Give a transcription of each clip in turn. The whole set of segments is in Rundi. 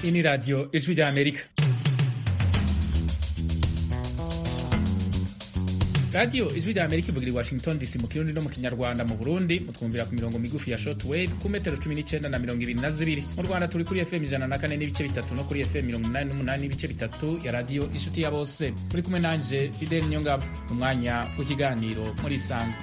ini radio ijwi rya amerika radiyo ijwi rya amerika ivugira i washington dc mu kirundi no mu kinyarwanda mu burundi mutwumvira ku mirongo migufi ya shortwave ku metero cumi n'icyenda na mirongo ibiri na zibiri mu rwanda turi kuri fm ijana na kane n'ibice bitatu no kuri fm mirongo inani n'umunani n'ibice bitatu ya radiyo inshuti ya bose muri kumwe nanje fideli nyongabo umwanya w'ikiganiro muri isanga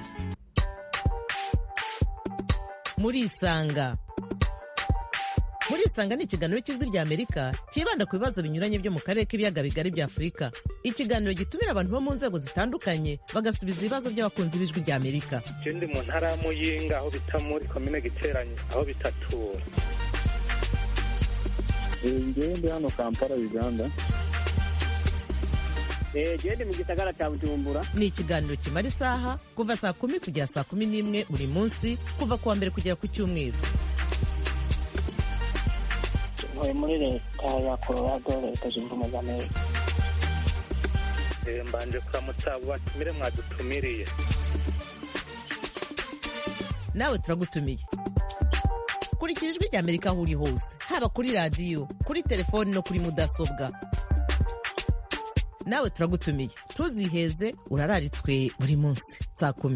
muri isanga muri isanga ni ikiganiro cy'ijwi rya amerika cyibanda ku bibazo binyuranye byo mu karere k'ibiyaga bigari bya afurika ikiganiro gitumira abantu bo mu nzego zitandukanye bagasubiza ibibazo by'abakunzi b'ijwi rya amerika ndi mu ntara ya muyinga aho bita muri komine giteranye aho bitatura ngewe ndi hano kampala uganda gende mu gisagara cya bujumbura ni ikiganiro kimara isaha kuva saa kumi kugera saa kumi n'imwe buri munsi kuva ku wa mbere kugera ku cyumweru ntuye muri leta ya colorado leta zunze ubumwe za amerika mbanje kuramutsa abo batumire mwadutumiriye nawe turagutumiye kurikira ijwi rya amerika aho uri hose haba kuri radiyo kuri telefoni no kuri mudasobwa nawe turagutumiye ntuziheze urararitswe buri munsi saa kumi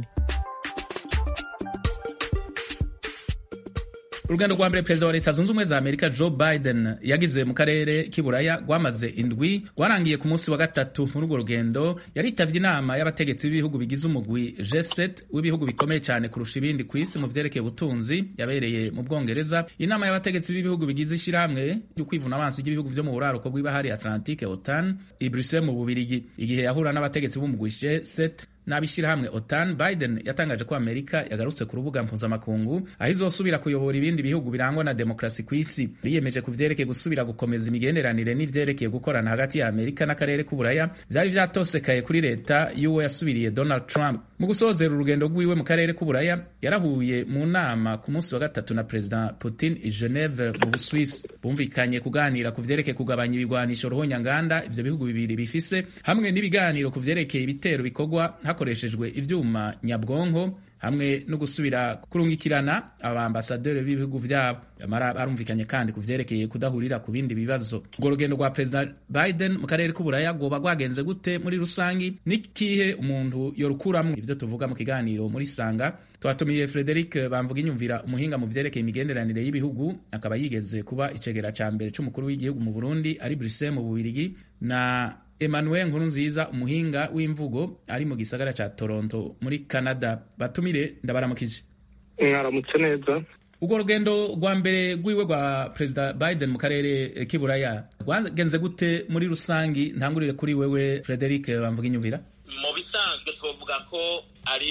urugendo rwa mbere perezida wa leta zunze ubumwe za amerika joe biden yagize mu karere k'iburaya rwamaze indwi rwarangiye ku munsi wa gatatu muri urwo rugendo yaritavye inama y'abategetsi b'ibihugu bigize umugwi g7 w'ibihugu bikomeye cyane kurusha ibindi ku isi mu vyerekeye ubutunzi yabereye mu bwongereza inama y'abategetsi b'ibihugu bigize ishirahamwe ryo kwivuna abansi ry'ibihugu vyo mu buraruko bw'ibahari atlantique otan i bruxelles mu bubirigi igihe yahura n'abategetsi b'umugwi g7 n'abishyirahamwe otan biden yatangaje ko amerika yagarutse ku rubuga mpuzamakungu aho izosubira kuyobora ibindi bihugu birangwa na demokarasi ku isi biyemeje ku vyerekeye gusubira gukomeza imigenderanire n'ivyerekeye gukorana hagati ya amerika n'akarere k'uburaya vyari vyatosekaye kuri leta y'uwo yasubiriye donald trump mu gusozera urugendo rwiwe mu karere k'uburaya yarahuye mu nama ku munsi wa gatatu na perezida putin i geneve mu buswisi bumvikanye kuganira ku vyerekeye kugabanya ibigwanisho ruhonyanganda ivyo bihugu bibiri bifise hamwe n'ibiganiro ku vyerekeye ibitero bikorwa hakoreshejwe ivyuma nyabwonko hamwe no gusubira kurungikirana abambasaderi b'ibihugu vyabo amara barumvikanye kandi ku vyerekeye kudahurira ku bindi bibazo urwo rugendo rwa perezida biden mu karere k'uburaya rwoba rwagenze gute muri rusangi n'ikihe umuntu yorukuramwo ivyo tuvuga mu kiganiro muri sanga twatumiye frederic bamvuga inyumvira umuhinga mu vyerekeye imigenderanire y'ibihugu akaba yigeze kuba icegera ca mbere c'umukuru w'igihugu mu burundi ari bruxelles mu bubirigi na Emmanuel Nkurunziza umuhinga w'imvugo ari mu gisagara ca Toronto muri Canada batumire ndabaramukije mwaramutse neza urwo rugendo rwa mbere rwiwe rwa perezida Biden mu karere k'iburaya rwagenze gute muri rusangi ntangurire kuri wewe Frederic bamvuga inyumvira mu bisanzwe twavuga ko ari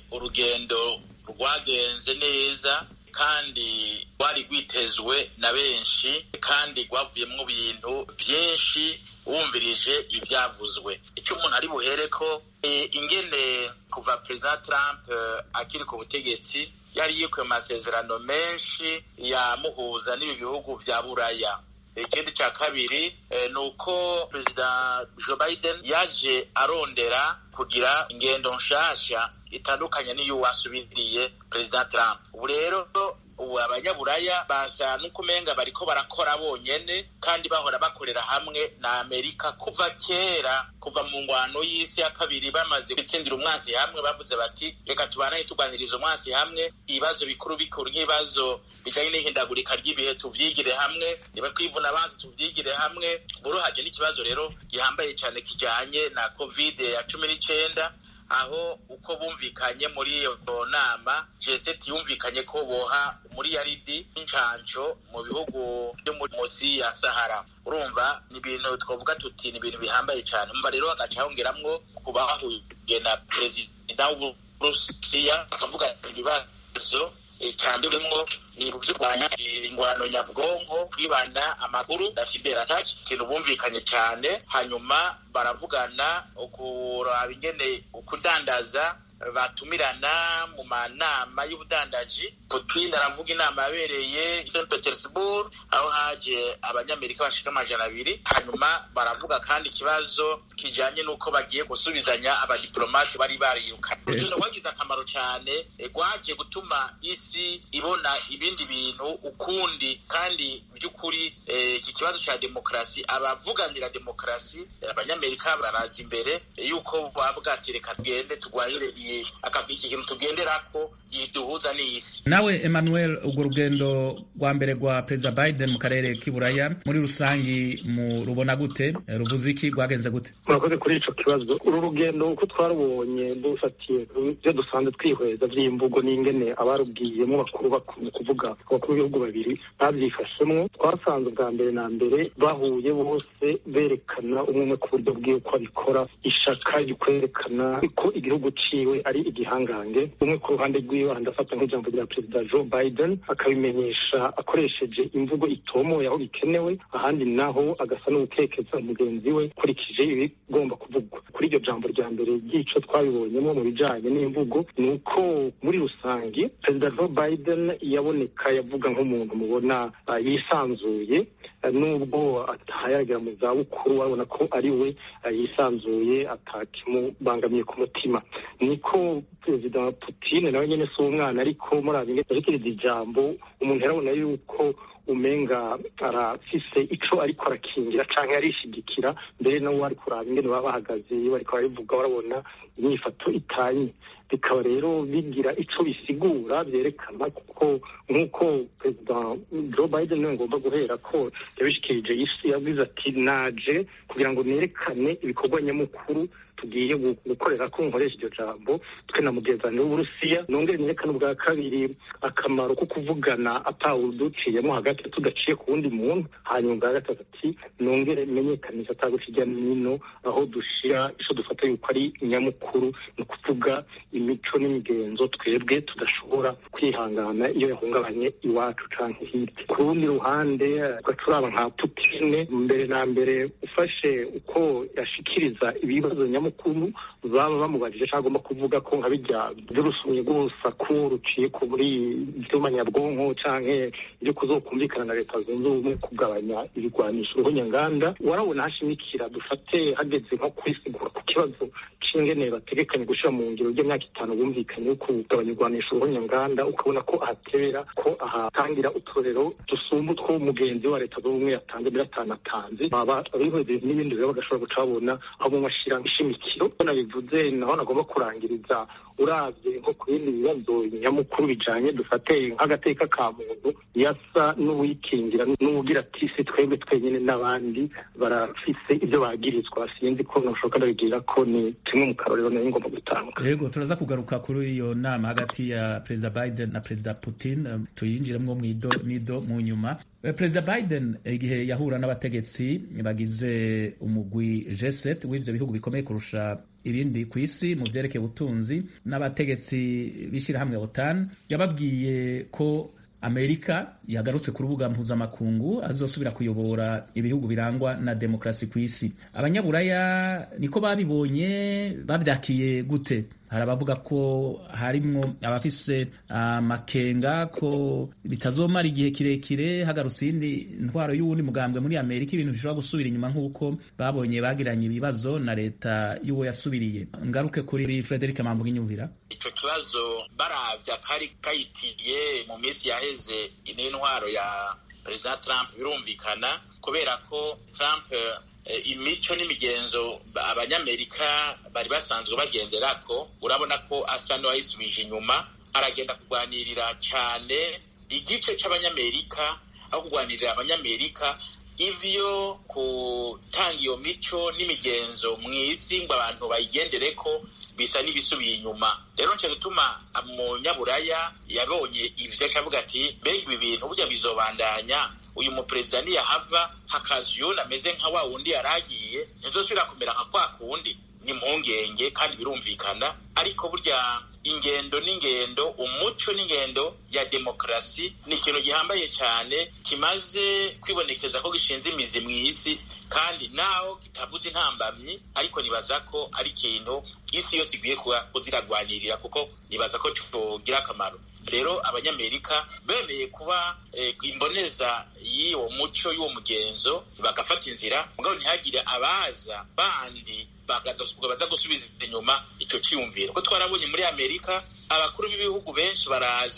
urugendo rwagenze neza kandi rwari rwitezwe na benshi kandi rwavuyemo ibintu byinshi wumvirije ibyavuzwe icyo umuntu ari buhere ko ingene kuva perezida Trump akiri ku butegetsi yari yikuye amasezerano menshi yamuhuza n'ibi bihugu bya buraya ikindi cya kabiri ni uko perezida Joe Biden yaje arondera kugira ingendo nshasha itandukanye n'iyo wasubiriye perezida Trump ubu rero ubu abanyaburaya basa n'ukumenga bariko barakora bonyene kandi bahora bakorera hamwe na amerika kuva kera kuva mu ngwano y'isi ya kabiri bamaze gutsindira umwasi hamwe bavuze bati reka tubanaye turwaniriza umwasi hamwe ibibazo bikuru bikuru nk'ibibazo bijanye n'ihindagurika ry'ibihe tuvyigire hamwe niba kwivuna abanzi tuvyigire hamwe buruhaje n'ikibazo rero gihambaye cane kijanye na covid ya cumi n'icenda aho uko bumvikanye muri iyo nama G7 yumvikanye ko boha muri yaridi n'incanco mu bihugu byo munsi ya Sahara urumva ni ibintu twavuga tuti ni ibintu bihambaye cyane umva rero hagaca hongeramwo kuba hahuye na perezida w'Uburusiya akavuga ibibazo cyandurimo ni kurwanya ingwano nyabwonko kwibanda amakuru na cyber attack ikintu bumvikanye cyane hanyuma baravugana ukuraba ingene ukudandaza batumirana mu manama y'ubudandaji putin aravuga inama yabereye i st petersburg aho haje abanyamerika bashika amajana abiri hanyuma baravuga kandi ikibazo kijanye n'uko bagiye gusubizanya abadiplomate bari bariyirukanye urugendo rwagize akamaro cyane rwaje gutuma isi ibona ibindi bintu ukundi kandi by'ukuri iki kibazo cya demokarasi abavuganira demokarasi abanyamerika baraza imbere yuko bavuga ati reka tugende turwanire iki kintu tugenderako giduhuza n'isi nawe emmanuel urwo rugendo rwa mbere rwa perezida biden mu karere k'iburaya muri rusangi mu rubona gute ruvuze iki rwagenze gute murakoze kuri ico kibazo uru rugendo uko twarubonye dufatiye ibyo dusanzwe twihweza vy'imvugo n'ingene abarubwiyemo bakuru mu kuvuga abakuru b'ibihugu babiri bavyifashemwo twasanze bwa mbere na mbere bahuye bose berekana umwe umwe ku buryo bwiwe ko abikora ishaka ryo kwerekana ko igihugu ciwe ari igihangange umwe ku ruhande rwiwe andafata nk'ijambo rya perezida joe biden akabimenyesha akoresheje imvugo itomoye aho bikenewe ahandi naho agasa n'ugukekeza mugenzi we kurikije ibigomba kuvugwa kuri iryo jambo rya mbere ry'ico twabibonyemo mu bijanye n'imvugo ni uko muri rusange perezida joe biden yaboneka yavuga nk'umuntu mubona uh, yisanzuye uh, nubwo atahayagera mu zabukuru wabona ko ari we uh, yisanzuye atakimubangamiye ku mutima niko perezida Putin nawe nyene si umwana ariko murabi arikiriza ijambo umuntu yarabona yuko umenga arafise ico ariko arakingira canke arishigikira mbere nawe ari kuraba ingene baba bahagaze iyo bariko barivuga barabona inyifato itanye bikaba rero bigira ico bisigura vyerekana kuko nk'uko perezida joe biden niwe ngomba guhera ko yabishikirije isi yavuze ati naje kugira ngo nerekane ibikorwa nyamukuru tugiye gukorera ko nkoresha iryo jambo twe na mugenzani w'uburusiya nongere nerekane ubwa kabiri akamaro ko kuvugana atawuduciyemo hagati tudaciye ku wundi muntu hanyuma ubwa gatatu ati nongere menyekanisha ataguca hirya no hino aho dushira ico dufata yuko ari nyamukuru ni ukuvuga imico n'imigenzo twebwe tudashobora kwihangana iyo yahungabanye iwacu canke hirya ku rundi ruhande ugacuraba nka putine mbere na mbere ufashe uko yashikiriza ibibazo nyamukuru baba bamubajije cyangwa agomba kuvuga ko nka bijya by'urusumye rw'urusaku ruciye ku muri ibyuma nyabwonko canke ibyo kuzokumvikana na leta zunze ubumwe kugabanya ibigwanisho uruhonyanganda warabona hashimikira dufate hageze nko kwisigura ku kibazo c'ingene bategekanye gushira mu ngiro ry'imyaka itanu bumvikanye yo kugabanya ibigwanisho uruhonyanganda ukabona ko ahatebera ko ahatangira uturero dusumba utwo mugenzi wa leta zunze ubumwe yatanze mbere atanatanze baba abihweze n'ibindi rero bagashobora guca babona aho mu mashira ishimikiro nabivuze naho nagomba kurangiriza uravye nko ku bindi bibazo nyamukuru bijanye dufate nk'agateka ka muntu yasa n'uwikingira n'uwugira ati si twebwe twenyene n'abandi barafise ibyo bagirizwa sinzi ko noshoka ndabigirira ko ni tumwe mu karorero nari ngomba gutanga yego turaza kugaruka kuri iyo nama hagati ya perezida biden na perezida putin tuyinjiremwo mwido nido mu nyuma perezida biden igihe yahura n'abategetsi bagize umugwi g7 w'ivyo bihugu bikomeye kurusha ibindi ku isi mu vyerekeye ubutunzi n'abategetsi b'ishirahamwe otan yababwiye ko amerika yagarutse ku rubuga mpuzamakungu azosubira kuyobora ibihugu birangwa na demokarasi ku isi abanyaburaya niko babibonye babyakiye gute hari abavuga ko harimwo abafise amakenga ko bitazomara igihe kirekire hagarutse iyindi ntwaro y'uwundi mugambwe muri amerika ibintu bishobora gusubira inyuma nk'uko babonye bagiranye ibibazo na leta y'uwo yasubiriye ngaruke kuri frederic mambuga inyumvira ico kibazo baravya kari kayitiye mu minsi yaheze n'intwaro ya perezida trump birumvikana kubera ko trump imico n'imigenzo abanyamerika bari basanzwe bagenderako urabona ko asa n'uwayisubije inyuma aragenda kurwanirira cyane igice cy'abanyamerika aho kurwanirira abanyamerika ivyo gutanga iyo mico n'imigenzo mu isi ngo abantu bayigendere ko bisa n'ibisubiye inyuma rero nco gituma umunyaburaya yabonye ivyo akavuga ati mbega ibi bintu burya bizobandanya uyu muperezida niyahava hakaza uyundi ameze nka wa wundi yaragiye ntizosubira kumera nka kwa kundi ni impungenge kandi birumvikana ariko burya ingendo n'ingendo umuco n'ingendo ya demokarasi ni ikintu gihambaye cyane kimaze kwibonekeza ko gishinze imizi mu isi kandi naho kitabuze intambamyi ariko nibaza ko ari ikintu isi yose ikwiye kuziragwanirira kuko nibaza ko cogira akamaro rero abanyamerika bemeye kuba imboneza y'uwo muco y'uwo mugenzo bagafata inzira mugabo ntihagire abaza bandi baza gusubiza inyuma icyo cyiyumviro ko twarabonye muri amerika abakuru b'ibihugu benshi baraza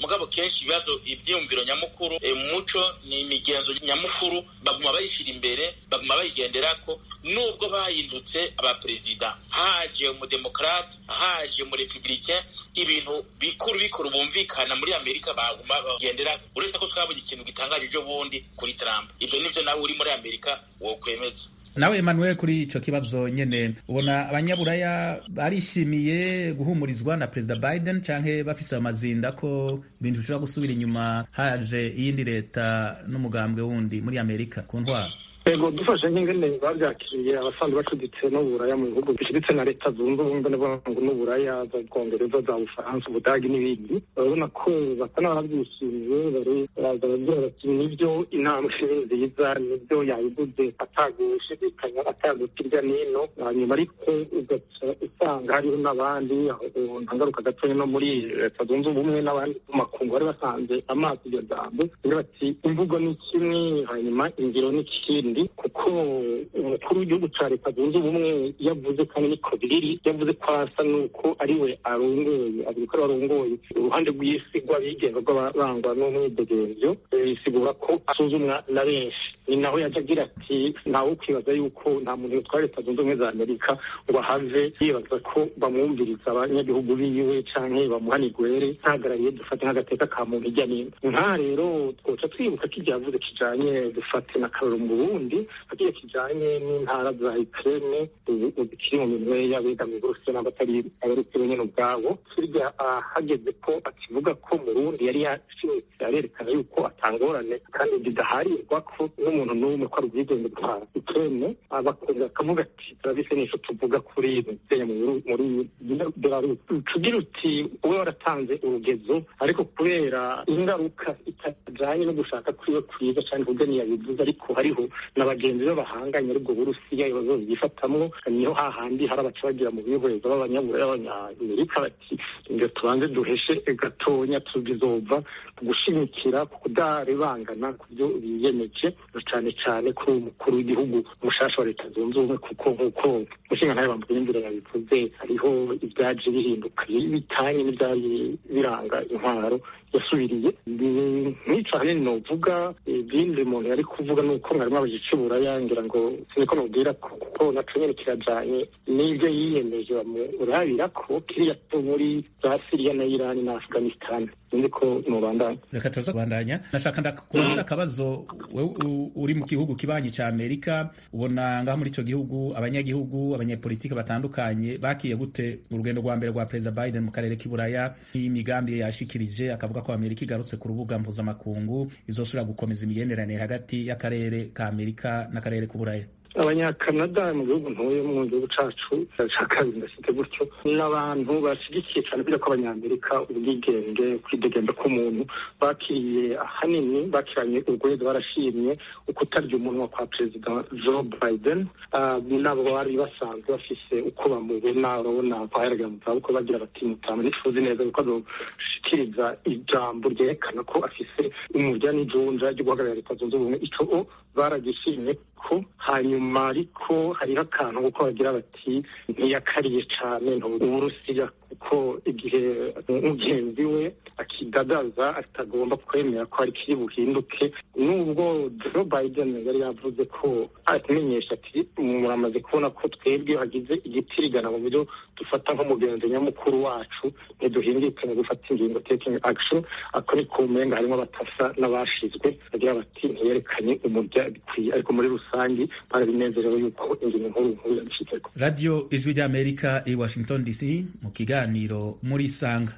mugabo kenshi ibibazo ivyiyumviro nyamukuru umuco ni imigenzo nyamukuru baguma bayishira imbere baguma bayigenderako nubwo bahindutse abaperezida haje umudemokrate haje umurepublicain ibintu bikuru bikuru bumvikana muri amerika baguma bagendera uretse ko twabonye ikintu gitangaje ejo bundi kuri trump ivyo nivyo nawe uri muri amerika wokwemeza nawe Emmanuel kuri ico kibazo nyene ubona abanyaburaya barishimiye guhumurizwa na perezida Biden canke bafise amazinda ko ibintu bishobora gusubira inyuma haje iyindi leta n'umugambwe wundi muri Amerika ku ntwaro ego dufashe nk'ingene bavyakiriye abasanzwe bacuditse n'uburaya mu bihugu bishiditse na leta zunze ubumwe n'abantu n'uburaya za bwongereza za bufaransa ubudagi n'ibindi urabona ko basa n'abavyishimiye bari baraza baragira bati nivyo intambwe nziza nivyo yayibuze atagushidikanya atagukirya n'ino hanyuma ariko ugaca usanga hariho n'abandi ntangaruka gatonya no muri leta zunze ubumwe n'abandi mu makungu bari basanze amaso iryo jambo bagira bati imvugo ni kimwe hanyuma ingiro ni ikindi kuko umukuru w'igihugu cya leta zunze ubumwe yavuze kandi niko biri yavuze ko asa n'uko ari we arongoye avuga ko ari arongoye uruhande rw'isi rw'abigenga rw'abarangwa n'umwidegenzo bisigura ko asuzumwa na benshi ni naho yaje agira ati ntawe ukwibaza yuko nta muntu yitwara leta zunze ubumwe za amerika ngo ahave yibaza ko bamwumviriza abanyagihugu biwe canke bamuha nigwere ntagarariye dufate nk'agateka ka muntu hirya n'ino nkaha rero twoca twibuka ko ibyo yavuze kijanye dufate na karoro mu burundi hagiye kijanye n'intara za ukraine zikiri mu minwe y'abegamiye uburusiya n'abatari abarusiya nyene ubwabo hirya hageze ko akivuga ko mu burundi yari yashimitse arerekana yuko atangorane kandi bidaharirwa ko n'umuntu n'umwe ko ari ubwigenge bwa ukraine abakunze akavuga ati turabise n'icyo tuvuga kuri muteye muri belarus tugira uti ube waratanze urugezo ariko kubera ingaruka itajanye no gushaka kwiwe kwiza cyane kubwo ntiyabivuze ariko hariho na bagenzi be bahanganye aribwo burusiya ibibazo byifatamwo niho hahandi hari abaca bagira mu bihweza b'abanyaburaya b'abanyamerika bati ngo tubanze duheshe gatonya tubizova gushimikira ku kudarebangana ku byo biyemeje cyane cyane kuri umukuru w'igihugu umushasha wa leta zunze ubumwe kuko nk'uko mushinga ntayo bambuye imbere yabivuze hariho ibyaje bihinduka bitanye n'ibyari biranga intwaro yasubiriye nk'ico hanini novuga ibindi umuntu yari kuvuga nuko mwari mwabaje icuburaya ngira ngo siniko nubwira kuko naco nyene kirajanye n'ivyo yiyemeje bamurabira ko kiriya muri za siriya na irani na afghanistan sinzi ko nubandanya reka tuza kubandanya nashaka ndakubaza akabazo wewe uri mu gihugu kibanyi ca amerika ubona ngaho muri ico gihugu abanyagihugu abanyapolitiki batandukanye bakiye gute urugendo rwa mbere rwa perezida biden mu karere k'iburaya n'imigambi yashikirije akavuga ko amerika igarutse ku rubuga mpuzamakungu izosubira gukomeza imigenderanire hagati y'akarere ka amerika n'akarere k'uburaya abanyakanada mu gihugu ntuye mu gihugu cacu ca kabiri ndashyize gutyo n'abantu bashyigikiye cyane kugira ko abanyamerika ubwigenge kwidegembe k'umuntu bakiriye ahanini bakiranye urwego barashimye ukutarya umunwa kwa perezida joe biden nabo bari basanzwe bafise uko bamubona urabona ko aheragera mu zabukuru bagira bati mutamu ntituzi neza kuko azoshikiriza ijambo ryerekana ko afise umurya n'ijunja ryo guhagararira leta zunze ubumwe ico baragishimye ko hanyuma ariko hariho akantu kuko bagira bati ntiyakariye cane uburusiya kuko igihe mugenzi we akidadaza atagomba kwemera ko hari kiri buhinduke nubwo joe biden yari yavuze ko amenyesha ati muramaze kubona ko twebwe hagize igitirigana mu buryo dufata nk'umugenzi nyamukuru wacu ntiduhindike mu gufata ingingo taking action ako ni ku menga harimo abatasa n'abashizwe bagira bati ntiyerekanye umurya bikwiye ariko muri rusange barabinezerewe yuko ingingo nkuru nkuru yabishitseko radiyo ijwi ry'amerika i washington dc mu kiganiro muri isanga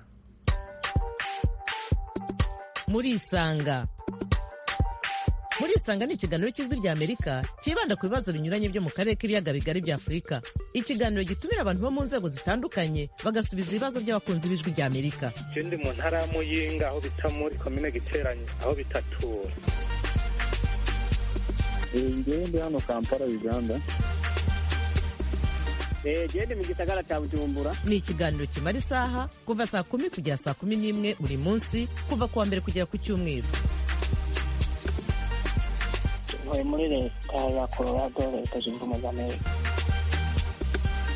muri isanga muri isanga ni ikiganiro cy'ijwi rya amerika cyibanda ku bibazo binyuranye byo mu karere k'ibiyaga bigari bya afurika ikiganiro gitumira abantu bo mu nzego zitandukanye bagasubiza ibibazo by'abakunzi b'ijwi rya amerika je ndi mu ntara ya muyinga aho bita muri komine giteranye aho bitatura ngewe ndi hano kampala uganda gende mu gisagara cya bujumbura ni ikiganiro kimara isaha kuva saa kumi kugera saa kumi n'imwe buri munsi kuva ku wa mbere kugera ku cyumweru ntuye muri leta ya colorado leta zunze ubumwe za amerika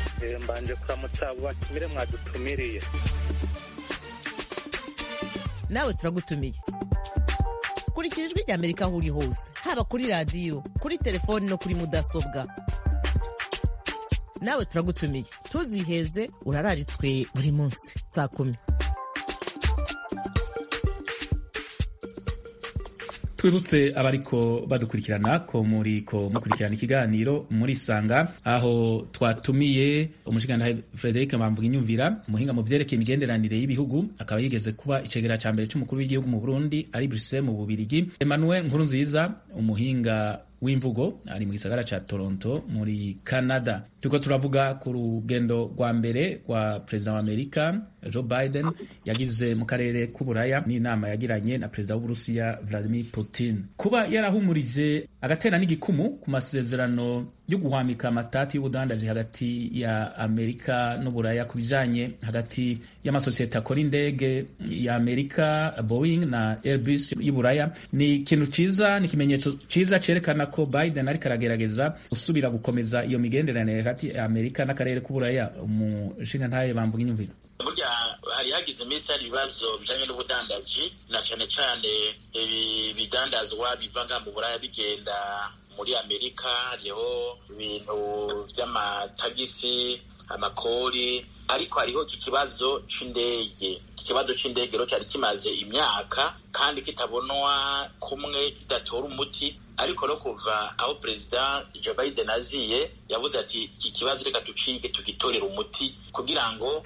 mbanje kuramutsa abo batumire mwadutumiriye nawe turagutumiye kurikira ijwi rya amerika aho uri hose haba kuri radiyo kuri telefoni no kuri mudasobwa nawe turagutumiye ntuziheze urararitswe buri munsi saa kumi twibutse abariko badukurikirana ko muriko mukurikirana ikiganiro muri sanga aho twatumiye umushikirantahe Frederic Bamvuga inyumvira umuhinga mu vyerekeye imigenderanire y'ibihugu akaba yigeze kuba icegera ca mbere c'umukuru w'igihugu mu Burundi ari Bruxelles mu Bubirigi Emmanuel Nkurunziza umuhinga w'imvugo ari mu gisagara ca Toronto muri Canada turiko turavuga ku rugendo rwa mbere rwa perezida wa Amerika Joe Biden yagize mu karere k'uburaya n'inama yagiranye na perezida w'Uburusiya Vladimir Putin kuba yarahumurije agatera n'igikumu ku masezerano yo guhwamika amatati y'ubudandaji hagati ya Amerika n'uburaya ku bijanye hagati y'amasosiyete akora indege ya Amerika Boeing na Airbus y'uburaya ni ikintu ciza ni ikimenyetso ciza cerekana ko Biden ariko aragerageza gusubira gukomeza iyo migenderanire hagati ya Amerika n'akarere k'uburaya umushinga ntaye bamvuga inyumviro burya hari hagize iminsi hari ibibazo bijanye n'ubudandaji na cane cane ibi bidandazwa biva nga mu buraya bigenda muri amerika hariho ibintu vy'amatagisi amakori ariko hariho iki kibazo c'indege ikibazo c'indege rero cari kimaze imyaka kandi kitabonwa kumwe kidatora umuti ariko no kuva aho perezida Joe Biden aziye yavuze ati iki kibazo reka tucike tugitorera umuti kugira ngo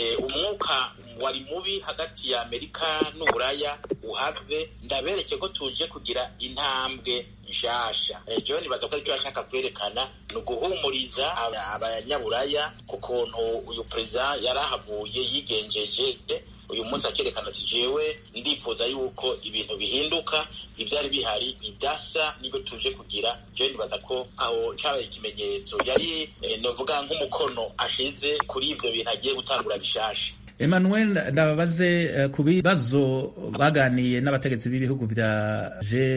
umwuka wari mubi hagati ya amerika n'uburaya uhave ndabereke ko tuje kugira intambwe nshasha jewe nibaza ko aricyo ashaka kwerekana ni uguhumuriza abanyaburaya ku kuntu uyu perezida yari ahavuye yigenjeje uyu munsi akerekana ati jewe ndifuza yuko ibintu bihinduka ibyari bihari bidasa nibyo tuje kugira jewe nibaza ko aho cyabaye ikimenyetso yari novuga nk'umukono ashize kuri ivyo bintu agiye gutangura bishasha Emmanuel ndababaze uh, ku bibazo baganiye n'abategetsi b'ibihugu vya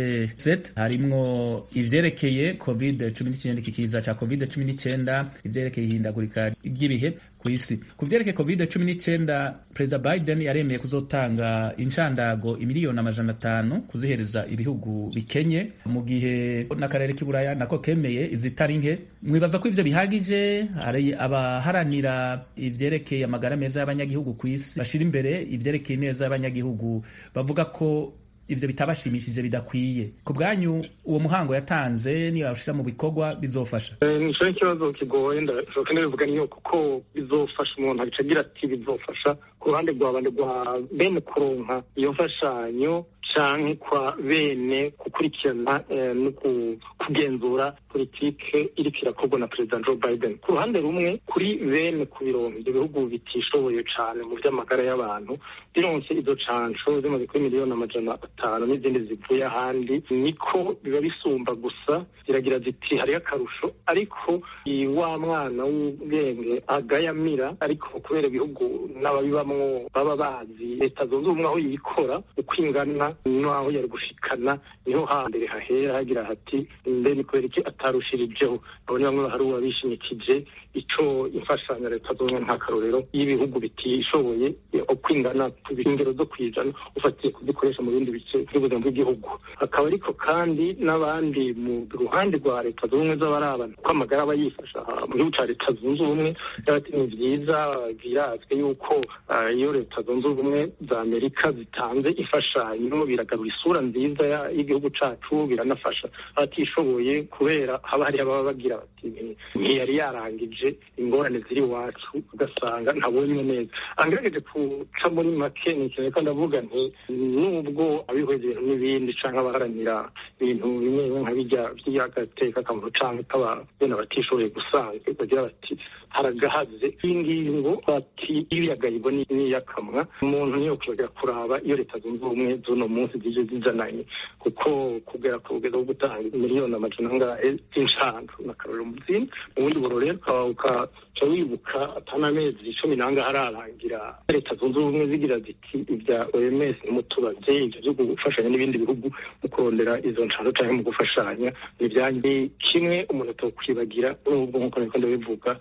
G7 harimwo ivyerekeye covid 19 ikikiza ca covid 19 ivyerekeye ihindagurika ry'ibihe ku isi ku vyerekeye covid 19 perezida Biden yaremeye kuzotanga inshandago imiliyoni amajana atanu kuzihereza ibihugu bikenye mu gihe n'akarere k'iburaya nako kemeye izitari nke mwibaza ko ivyo bihagije hari abaharanira ivyerekeye amagara meza y'abanyagihugu ku isi bashira imbere ivyerekeye neza y'abanyagihugu bavuga ko ivyo bitabashimishije bidakwiye ku bwanyu uwo muhango yatanze niyo yawushira mu bikorwa bizofasha nico ikibazo kigoye ndashoboka ndabivuga niyo kuko bizofasha umuntu abica agira ati bizofasha ku ruhande rwa bande rwa bene kuronka iyo mfashanyo canke kwa bene gukurikirana no kugenzura politike iriko irakorwa na perezida Joe Biden ku ruhande rumwe kuri bene ku birongo ibyo bihugu bitishoboye cane mu vy'amagara y'abantu bironse izo canco zimaze kuri miliyoni amajana atanu n'izindi zivuye ahandi niko biba bisumba gusa ziragira ziti hariho akarusho ariko wa mwana w'ubwenge agayamira ariko kubera ibihugu n'ababibamwo baba bazi leta zunze ubumwe aho yikora uko ingana n'aho yari gushikana niho hambere hahera hagira hati mbe ni kubera iki atarushirijeho abo ni bamwe bahari uwabishimikije ico imfashanyo leta zunze nk'akarorero y'ibihugu bitishoboye uko ingana ku ingero zo kwijana ufatiye kuzikoresha mu bindi bice by'ubuzima bw'igihugu hakaba ariko kandi n'abandi mu ruhande rwa leta zunze ubumwe z'abarabana ko amagara aba yifasha mu gihugu ca leta zunze ubumwe ati ni vyiza birazwi yuko iyo leta zunze ubumwe za amerika zitanze imfashanyo biragarura isura nziza y'igihugu cacu biranafasha abatishoboye kubera haba hari ababa bagira bati ntiyari yarangije ingorane ziri iwacu ugasanga ntabonye neza angerageje guca muri make ni ikintu ko ndavuga nti nubwo abihweza ibintu n'ibindi canke abaharanira ibintu bimwe bimwe nka bijya by'agateka akamaro canke k'ababene abatishoboye gusanzwe bagira bati haragahaze iyi ngingo bati ibiyagayirwa n'iyakamwa umuntu niyo kwibagira kuraba iyo leta zunze ubumwe z'uno munsi zije zizananye kuko kugera ku rugero rwo gutanga miliyoni amajana angahe z'inshandu n'akarorero mu zindi mu bundi burorero ukaca wibuka atanamezi cumi n'angahe ararangira leta zunze ubumwe zigira ziti ibya oms nimutubaze ibyo byo gufashanya n'ibindi bihugu mu kurondera izo nshandu canke mu gufashanya ni ibyanjye kimwe umuntu atokwibagira nubwo nk'uko nariko ndabivuga hariho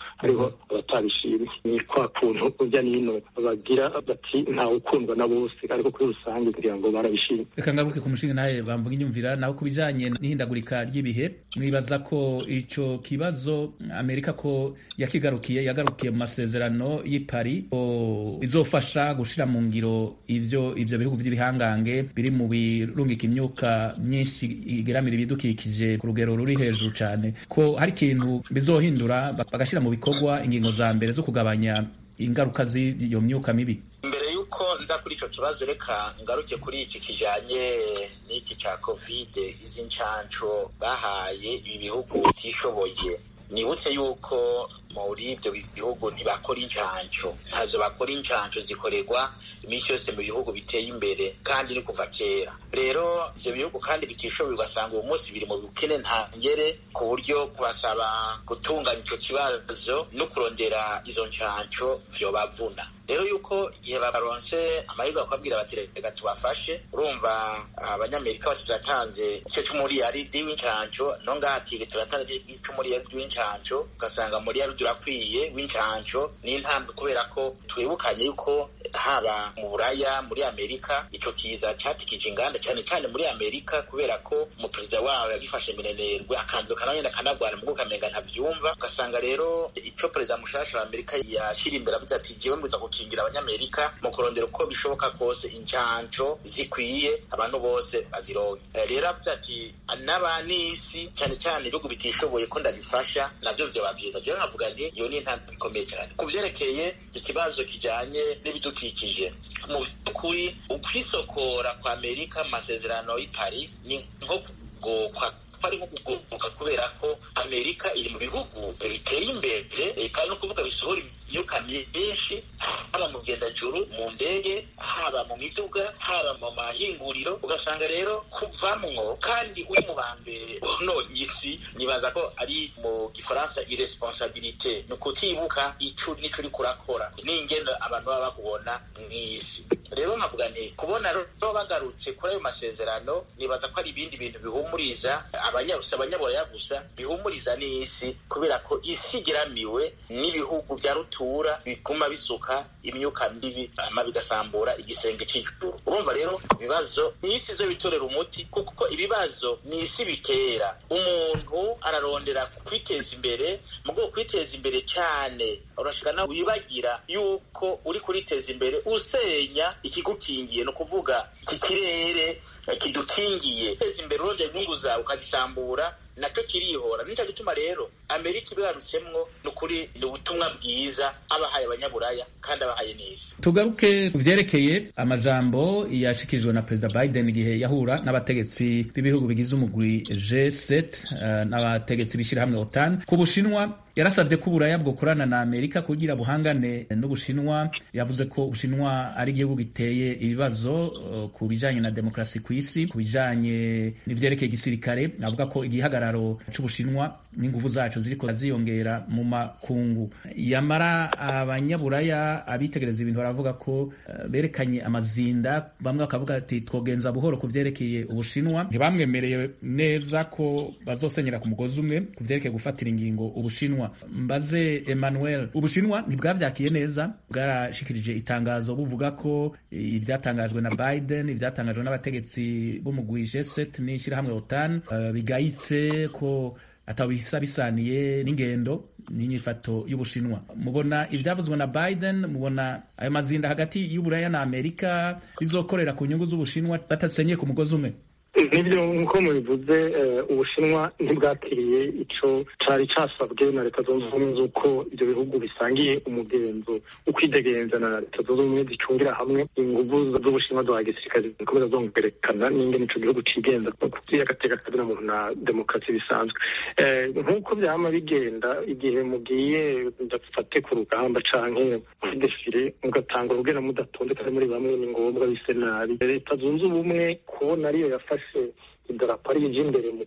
hariho abatabishimye ni kwa kuntu urya nino bagira bati ntawe ukundwa na bose ariko kuri rusange kugira ngo barabishimye reka ngaruke ku mushinga nawe bamvuga inyumvira naho ku bijanye n'ihindagurika ry'ibihe mwibaza ko ico kibazo amerika ko yakigarukiye yagarukiye mu masezerano y'i Paris ko bizofasha gushira mu ngiro ivyo ivyo bihugu vy'ibihangange biri mu birungika imyuka myinshi igeramira ibidukikije ku rugero ruri hejuru cane ko hari ikintu bizohindura bagashira mu bikorwa ingingo za mbere zo kugabanya ingaruka z'iyo myuka mibi mbere yuko nza kuri ico kibazo reka ngaruke kuri iki kijanye n'iki ca kovide izi ncanco bahaye ibi bihugu bitishoboye nibutse yuko muri ibyo bihugu ntibakora incanco ntazo bakora incanco zikorerwa iminsi yose mu bihugu biteye imbere kandi ni kuva kera rero ibyo bihugu kandi bitishoboye ugasanga uwo munsi biri mu bukene ntangere ku buryo kubasaba gutunganya ico kibazo no kurondera izo ncanco vyobavuna rero yuko igihe baronse amahirwe bakabwira bati reka tubafashe urumva abanyamerika bati turatanze ico c'umuriyaridi w'incanco no ngati turatanze c'umuriyaridi w'incanco ugasanga muriyaridi urakwiye w'incanco n'intambwe kubera ko twibukanye yuko haba mu buraya muri amerika ico kiza catikije inganda cane cane muri amerika kubera ko umuperezida wabo yagifashe minenerwe akanduka nawe akanagwana mu ukamenga ntavyumva ugasanga rero ico perezida mushasha wa amerika yashira imbere avuze ati jewe mbuza gukingira abanyamerika mu kurondera uko bishoboka kose incanco zikwiye abantu bose bazironke rero avuze ati n'abanisi cyane cyane ibihugu bitishoboye ko ndabifasha navyo vyoba vyiza jewe nkavuga nti iyo ni intambwe ikomeye cyane ku vyerekeye ikibazo kijanye n'ibidukikije mu vy'ukuri ukwisokora kwa amerika mu masezerano y'i paris ni nko kugokwa ari nko kugoboka kubera ko amerika iri mu bihugu biteye imbere kandi no kuvuga bisohora imyuka myinshi haba mu rugendajuru mu ndege haba mu miduga haba mu mahinguriro ugasanga rero kuvamwo kandi uri mu ba mbere nonye isi nibaza ko ari mu gifaransa iresponsabilite ni ukutibuka ico nico uriko urakora n'ingendo abantu baba bakubona mw'isi rero nkavuga nti kubona rero bagarutse kuri ayo masezerano nibaza ko ari ibindi bintu bihumuriza abanyaburaya gusa bihumuriza n'isi kubera ko isi igeramiwe n'ibihugu bya rutura biguma bisuka imyuka mibi hama bigasambura igisenge c'ijuru urumva rero ibibazo n'isi zo bitorera umuti kuko ibibazo n'isi bitera umuntu ararondera kwiteza imbere mu bwo kwiteza imbere cyane urashika nawe wibagira yuko uri kuriteza imbere usenya ikigukingiye ni ukuvuga iki kirere kidukingiye teza imbere urondera inyungu zawe ukagisambura nacyo kirihora nicyo gituma rero amerika ibigarutsemwo ni ukuri ni ubutumwa bwiza abahaye abanyaburaya kandi abahaye n'isi tugaruke ku vyerekeye amajambo yashikirijwe na perezida biden igihe yahura n'abategetsi b'ibihugu bigize umugwi g7 uh, n'abategetsi b'ishirahamwe otan ku bushinwa yarasabye ko uburaya bwokorana na amerika kugira buhangane n'ubushinwa yavuze ko ubushinwa ari igihugu giteye ibibazo uh, ku bijanye na demokarasi ku isi ku bijanye n'ivyerekeye igisirikare avuga ko igihagararo c'ubushinwa n'inguvu zacu ziriko ziyongera mu makungu yamara abanyaburaya abitegereza ibintu baravuga ko uh, berekanye amazinda bamwe bakavuga ati twogenza buhoro ku vyerekeye ubushinwa ntibamwemereye neza ko bazosenyera ku mugozi umwe ku vyerekeye gufatira ingingo ubushinwa mbaze Emmanuel ubushinwa ntibwavyakiye neza bwarashikirije itangazo buvuga ko ivyatangajwe na Biden ivyatangajwe n'abategetsi b'umugwi G7 n'ishirahamwe OTAN uh, bigayitse ko atabisa bisaniye n'ingendo n'inyifato y'ubushinwa mubona ivyavuzwe na Biden mubona ayo mazinda hagati y'uburaya na Amerika bizokorera ku nyungu z'ubushinwa batasenyeye ku mugozi umwe nibyo nk'uko mubivuze ubushinwa ntibwakiriye ico cari casabwe na leta zunze ubumwe z'uko ivyo bihugu bisangiye umugenzo ukwidegenza na leta zunze ubumwe zicungira hamwe inguvu z'ubushinwa za gisirikare zikomeza zongerekana n'ingene ico gihugu cigenza kuvy'agateka kazina muntu na demokarasi bisanzwe nk'uko vyama bigenda igihe mugiye ndafate ku rugamba canke muri defile mugatanga urugendo mudatonde kandi muri bamwe ni ngombwa bise nabi leta zunze ubumwe kubona ariyo yafashe idarapo ari ije imbere mu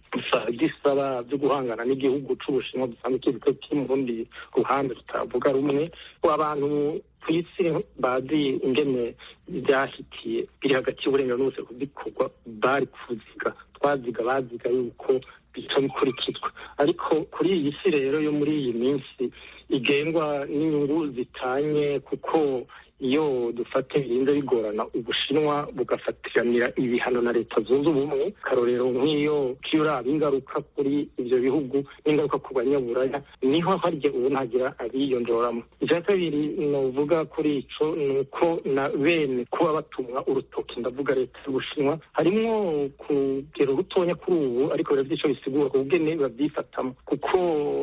gisaba byo guhangana n'igihugu c'ubushinwa dusanzwe tuzi ko kiri mu rundi ruhande tutavuga rumwe abantu ku isi bazi ingene byahitiye biri hagati y'uburenganzira n'ubuse bikorwa bari kuziga twaziga baziga yuko bica bikurikizwa ariko kuri iyi si rero yo muri iyi minsi igengwa n'inyungu zitanye kuko iyo dufate birinze bigorana ubushinwa bugafatiranira ibihano na leta zunze ubumwe karorero nk'iyo kiyuraba ingaruka kuri ibyo bihugu n'ingaruka ku banyaburaya niho harya ubu ntagira abiyonjoramo icya kabiri novuga kuri ico ni uko na bene kuba batumwa urutoki ndavuga leta y'ubushinwa harimwo kugero rutonya kuri ubu ariko biravye ico bisigura ku bugene babyifatamo kuko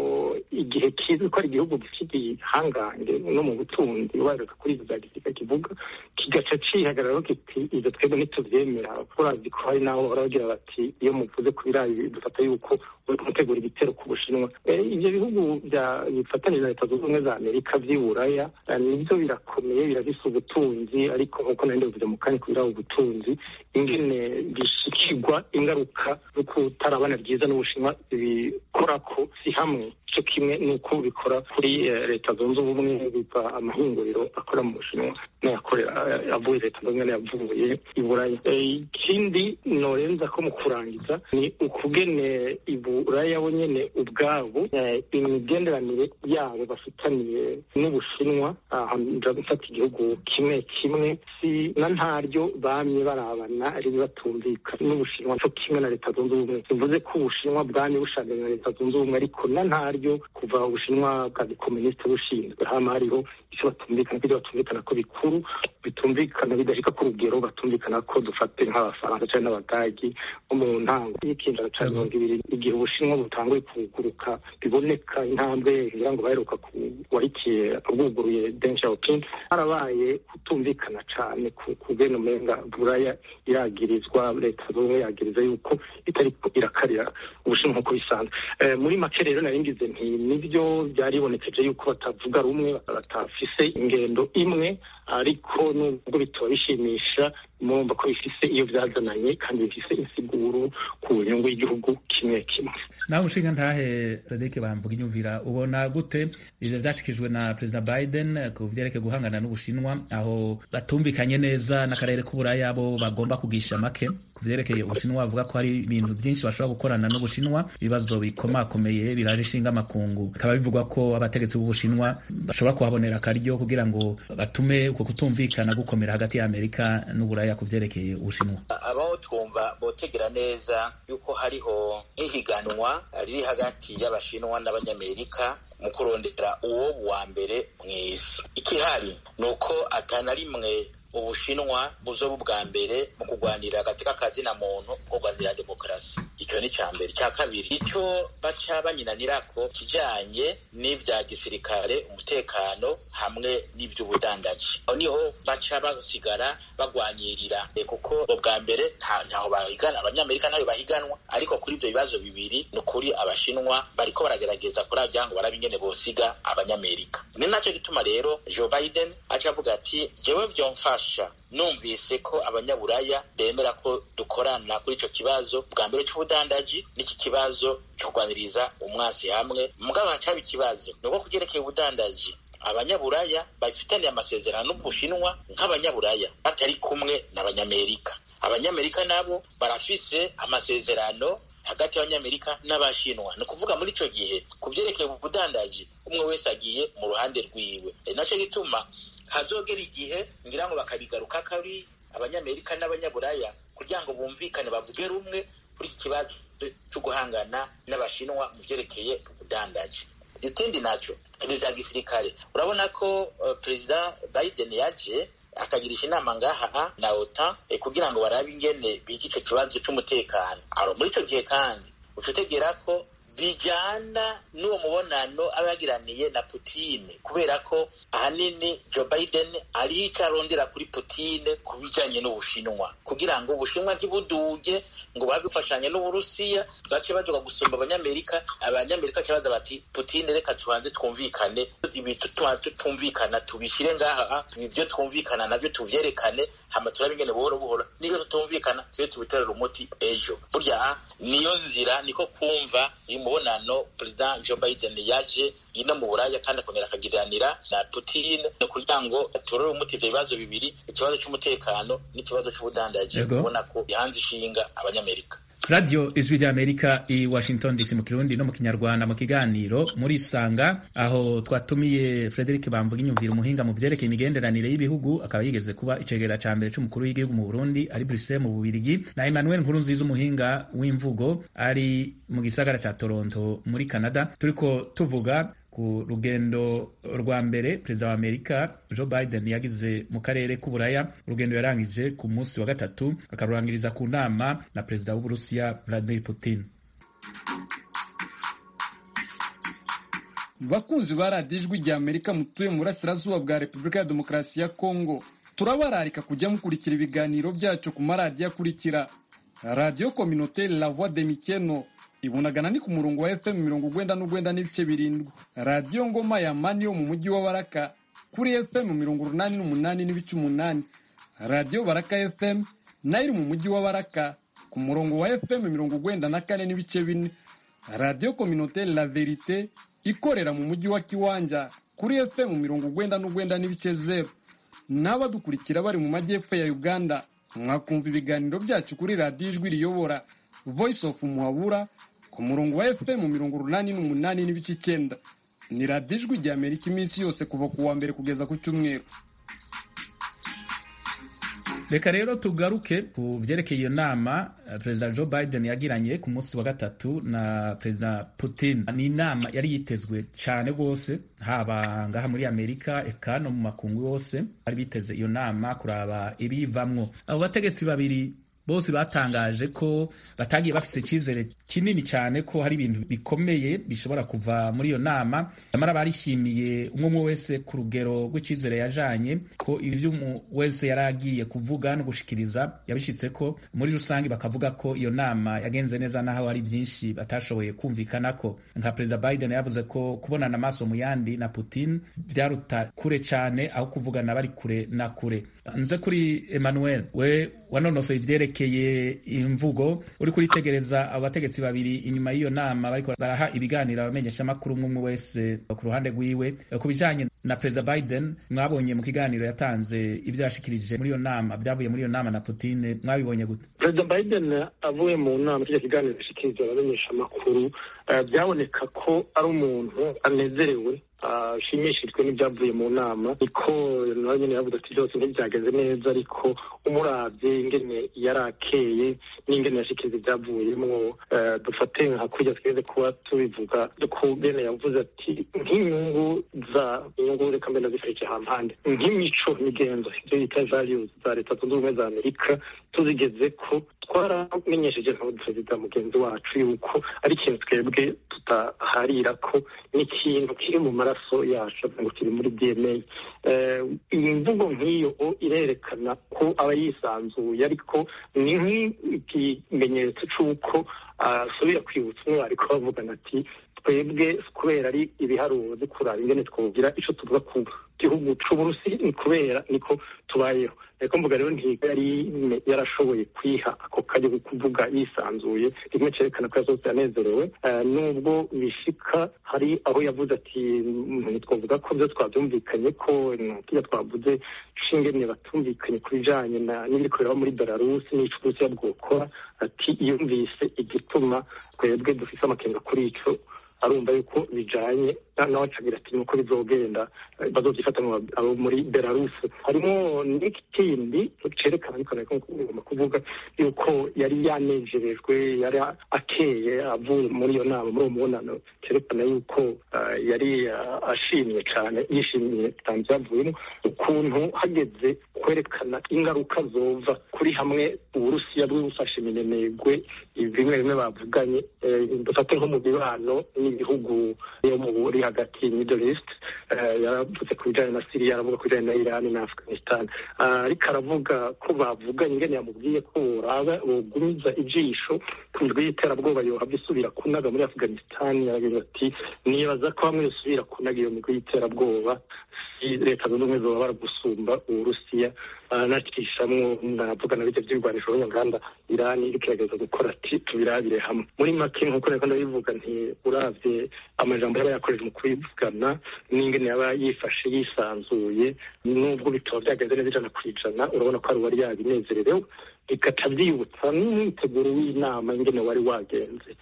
igihe kizwi ko ari igihugu gifite igihangange no mu butunzi ubareka kuri ivyo vya gisirikare kivuga kigaca cihagararaho kiti ivyo twebwe ntituvyemera urazi ko hari n'aho bahora bagira bati iyo muvuze ku birayi dufata yuko mutegura igitero ku bushinwa ivyo bihugu bifatanije na leta zunze ubumwe za amerika vy'iburaya nivyo birakomeye birafise ubutunzi ariko nk'uko nari ndabivuze mu kanya kubira ubutunzi ingene bishikirwa ingaruka zo kutarabana ryiza n'ubushinwa bikorako si hamwe cyo kimwe n'uko bikora kuri leta zunze ubumwe biva amahinguriro akora mu bushinwa n'ayakorera avuye leta zunze ubumwe yavuye i buraya ikindi norenza ko mu kurangiza ni ukugene iburaya bo nyene ubwabo imigenderanire yabo bafitaniye n'ubushinwa nja gufata igihugu kimwe kimwe si na ntaryo bamye barabana ari batumvikana n'ubushinwa cyo kimwe na leta zunze ubumwe bivuze ko ubushinwa bwamye bushanganye na leta zunze ubumwe ariko na ntaryo kuva ubushinwa bwa gikomunisite bushinzwe hama hariho icyo batumvikana kubyo batumvikana ko bikuru bitumvikana bidashika ku rugero batumvikana ko dufate nk'abafaransa cyangwa n'abadagi nko mu ntango y'ikinjana cya mirongo ibiri igihe ubushinwa butanguye kuguruka biboneka intambwe ngira ngo baheruka warikiye bwuguruye deng xiaoping harabaye kutumvikana cyane ku bene umenga buraya iragirizwa leta z'ubumwe yagiriza yuko itari irakarira ubushinwa nk'uko bisanzwe muri make rero nari ngize nti nibyo byaribonekeje yuko batavuga rumwe batafise ingendo imwe ariko nubwo bitaba bishimisha murumva ko bifise iyo byazananye kandi bifise insiguro ku nyungu y'igihugu kimwe kimwe nawe ushinga ntahe Frederic bamvuga inyumvira ubona gute ivyo vyashikijwe na President Biden ku vyerekeye guhangana n'Ubushinwa aho batumvikanye neza n'akarere k'uburaya bo bagomba kugisha make ku vyerekeye Ubushinwa bavuga ko hari ibintu vyinshi bashobora gukorana n'Ubushinwa ibibazo bikomakomeye biraje ishinga amakungu bikaba bivugwa ko abategetsi b'Ubushinwa bashobora kuhabonera akaryo kugira ngo batume uko kutumvikana gukomera hagati ya Amerika n'uburaya ku vyerekeye Ubushinwa abaho twumva botegera neza yuko hariho nk'ihiganwa riri hagati y'abashinwa n'abanyamerika mu kurondera uwo wa mbere mw'isi ikihari ni uko atana rimwe ubushinwa buzoba ubwa mbere mu kurwanira agateka kazina muntu ko kurwanira demokarasi icyo ni icya mbere icya kabiri icyo baca banyinanirako kijanye n'ivya gisirikare umutekano hamwe n'ivy'ubudandaji aho niho baca basigara bagwanyirira kuko ubwa mbere ntaho bahigana abanyamerika ntayo bahiganwa ariko kuri ibyo bibazo bibiri ni ukuri abashinwa bariko baragerageza kuri abya ngo barabe ingene bosiga abanyamerika ni naco gituma rero joe biden aca avuga ati jewe vyomfasha numvise ko abanyaburaya bemera ko dukorana kuri ico kibazo bwa mbere c'ubudandaji n'iki kibazo co kurwaniriza umwasi hamwe mugabo hacaba ikibazo ni uko kugerekeye ubudandaji abanyaburaya bafitaniye amasezerano n'ubushinwa nk'abanyaburaya batari kumwe n'abanyamerika abanyamerika nabo barafise amasezerano hagati y'abanyamerika n'abashinwa ni ukuvuga muri ico gihe ku vyerekeye ubudandaji umwe wese agiye mu ruhande rwiwe e naco gituma hazogera igihe ngira ngo bakabigaruka kari abanyamerika n'abanyaburaya kugira ngo bumvikane bavuge rumwe kuri iki kibazo cyo guhangana n'abashinwa mu vyerekeye ubudandaji ikindi naco ibi vya gisirikare urabona ko uh, perezida biden yaje akagirisha inama ngaha na otan eh, kugira ngo barabe ingene biga ico kibazo c'umutekano aro muri ico gihe kandi uca utegera ko bijyana n'uwo mubonano aba yagiraniye na Putine kubera ko ahanini Joe Biden ari icyo arondera kuri Putine ku bijyanye n'Ubushinwa kugira ngo Ubushinwa ntibuduge ngo babe bufashanye n'Uburusiya bace baduga gusumba Abanyamerika Abanyamerika baza bati Putine reka tubanze twumvikane ibintu tutumvikana tubishyire ngaha ibyo twumvikana nabyo tuvyerekane hama turabe ingene buhoro buhoro niyo tutumvikana tube tubiterera umuti ejo burya niyo nzira niko kumva umubonano perezida Joe Biden yaje ino mu buraya kandi akongera akagiranira na Putin kugira ngo atorere umuti ivyo bibazo bibiri ikibazo c'umutekano n'ikibazo c'ubudandaji ubona ko bihanze ishinga abanyamerika radiyo ijwi ry'amerika i washington dc mu kirundi no mu kinyarwanda mu kiganiro muri isanga aho twatumiye frederic bamvuga inyumvira umuhinga mu vyerekeye imigenderanire y'ibihugu akaba yigeze kuba icegera ca mbere c'umukuru w'igihugu mu burundi ari bruxelles mu bubirigi na emmanuel nkurunziza umuhinga w'imvugo ari mu gisagara ca toronto muri canada turiko tuvuga ku rugendo rwa mbere perezida wa amerika joe biden yagize mu karere k'uburaya urugendo yarangije ku munsi wa gatatu akarurangiriza ku nama na perezida w'uburusiya vladimir putin bakunzi ba radiyo ijwi rya amerika mutuye mu burasirazuba bwa repubulika ya demokarasi ya kongo turabararika kujya mukurikira ibiganiro byacu ku maradiyo akurikira radiyo kominoteri la voix de mikeno ibunagana ni ku murongo wa fm mirongo ugwenda n'ugwenda n'ibice birindwi radiyo ngoma ya mani yo mu mujyi wa baraka kuri fm mirongo urunani n'umunani n'ibice umunani radiyo baraka fm nayo iri mu mujyi wa baraka ku murongo wa fm mirongo ugwenda na kane n'ibice bine radiyo kominoteri la verite ikorera mu mujyi wa kiwanja kuri fm mirongo ugwenda n'ugwenda n'ibice zeru n'abadukurikira bari mu majyepfo ya uganda mwakumva ibiganiro byacu kuri radiyo ijwi riyobora voice of muhabura ku murongo wa fm mirongo urunani n'umunani n'ibice icyenda ni radiyo ijwi rya amerika iminsi yose kuva ku wa mbere kugeza ku cyumweru reka rero tugaruke ku vyerekeye iyo nama perezida joe biden yagiranye ku munsi wa gatatu na perezida putin ni inama yari yitezwe cyane rwose haba ngaha muri amerika eka no mu makungu yose bari biteze iyo nama kuraba ibiyivamwo abo bategetsi babiri bose batangaje ko batagiye bafise icyizere kinini cyane ko hari ibintu bikomeye bishobora kuva muri iyo nama nyamara barishimiye umwe umwe wese ku rugero rw'icyizere yajanye ko ivyo umwe wese yari agiye kuvuga no gushikiriza yabishitse ko muri rusange bakavuga ko iyo nama yagenze neza naho hari byinshi batashoboye kumvikana ko nka perezida biden yavuze ko kubonana amaso mu yandi na putin vyaruta kure cyane aho kuvugana bari kure na kure nze kuri emmanuel we wanonosoye ivyerekeye imvugo uri kuritegereza abo bategetsi babiri inyuma y'iyo nama bariko baraha ibiganiro abamenyeshamakuru umwe umwe wese ku ruhande rwiwe ku bijanye na perezida biden mwabonye mu kiganiro yatanze ivyo yashikirije muri iyo nama vyavuye muri iyo nama na putin mwabibonye gute perezida biden avuye mu nama kirya kiganiro yashikirije abamenyeshamakuru byaboneka ko ari umuntu anezerewe ashimishijwe n'ibyavuye mu nama niko nawe nyine yavuze ati byose ntibyagenze neza ariko umurabye ingene yari akeye n'ingene yashikiriza ibyavuyemo dufate nka kurya tweze kuba tubivuga kugene yavuze ati nk'inyungu za inyungu reka mbere nazifurike hampande nk'imico migenzo ibyo bita values za leta zunze ubumwe za amerika tuzigeze ko twaramenyesheje nka perezida mugenzi wacu yuko ari ikintu twebwe tutaharira ko n'ikintu kiri mu maraso yacu ngo kiri muri dna iyi mvugo nk'iyo irerekana ko aba yisanzuye ariko ni nk'ikimenyetso cy'uko asubira kwibutsa umwe ariko bavugana ati twebwe kubera ari ibiharuro byo kuraba ingene twogira icyo tuvuga ku gihugu c'uburusi ni kubera niko tubayeho ariko mvuga rero ntiga yari yarashoboye kwiha ako kajya kuvuga yisanzuye rimwe cerekana ko yazose yanezerewe nubwo bishika hari aho yavuze ati ntitwavuga ko byo twabyumvikanye ko tujya twavuze shingene batumvikanye ku bijanye n'ibiri kureba muri belarusi n'ico uburusiya bwokora ati yumvise igituma twebwe dufise amakenga kuri ico arumva yuko bijanye nawe acagira ati nuko bizogenda bazovyifata abo muri belarus harimo n'ikindi cerekana ariko nariko ngomba kuvuga yuko yari yanejerejwe yari akeye avuye muri iyo nama muri uwo mubonano cerekana yuko yari ashimye cane yishimiye tanze yavuyemo ukuntu hageze kwerekana ingaruka zova kuri hamwe uburusiya bw'ubufashe iminenegwe bimwe bimwe bavuganye dufate nko mu mibano n'ibihugu yo muri hagati middle east yaravuze ku bijanye na siriya aravuga ku bijanye na irani na afghanistan ariko aravuga ko bavuganye ingene yamubwiye ko boraba bogumiza ijisho ku ndwi y'iterabwoba yohava isubira kunaga muri afghanistan yaragize ati nibaza ko hamwe yosubira kunaga iyo migwi y'iterabwoba leta zunze ubumwe zoba baragusumba uburusiya nacishamwo navuga na bijya by'ibigwanisho n'inganda irani iriko iragereza gukora ati tubirabire hamwe muri make nk'uko nariko ndabivuga nti uravye amajambo yaba yakoreje mu kubivugana n'ingene yaba yifashe yisanzuye nubwo bitaba byagenze neza ijana ku ijana urabona ko ari uwari yabinezererewe bigaca byibutsa n'umwiteguro w'inama ingene wari wagenze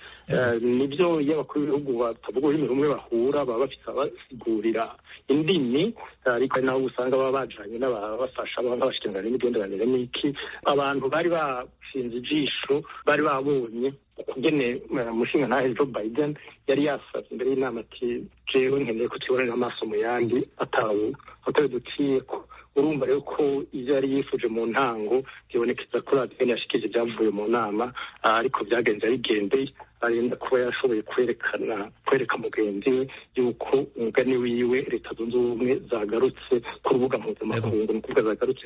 nibyo iyo abakuru b'ibihugu batavuga ururimi rumwe bahura baba bafite abasigurira indimi ariko ari nabo usanga baba bajanye n'ababafasha nk'abashikiranganji n'imigenderanire n'iki abantu bari bashinze ijisho bari babonye ukugene umushinga ntahe Joe Biden yari yasavye imbere y'inama ati jewe nkeneye ko tubonera amaso mu yandi atawe atawe duciyeko urumva rero ko ivyo yari yifuje mu ntango bibonekeza ko radiyo yashikije ibyavuye mu nama ariko byagenze bigendeye arinda kuba yashoboye kwerekana kwereka mugenzi we yuko umugani wiwe leta zunze ubumwe zagarutse ku rubuga mpuzamakungu ni ukuvuga zagarutse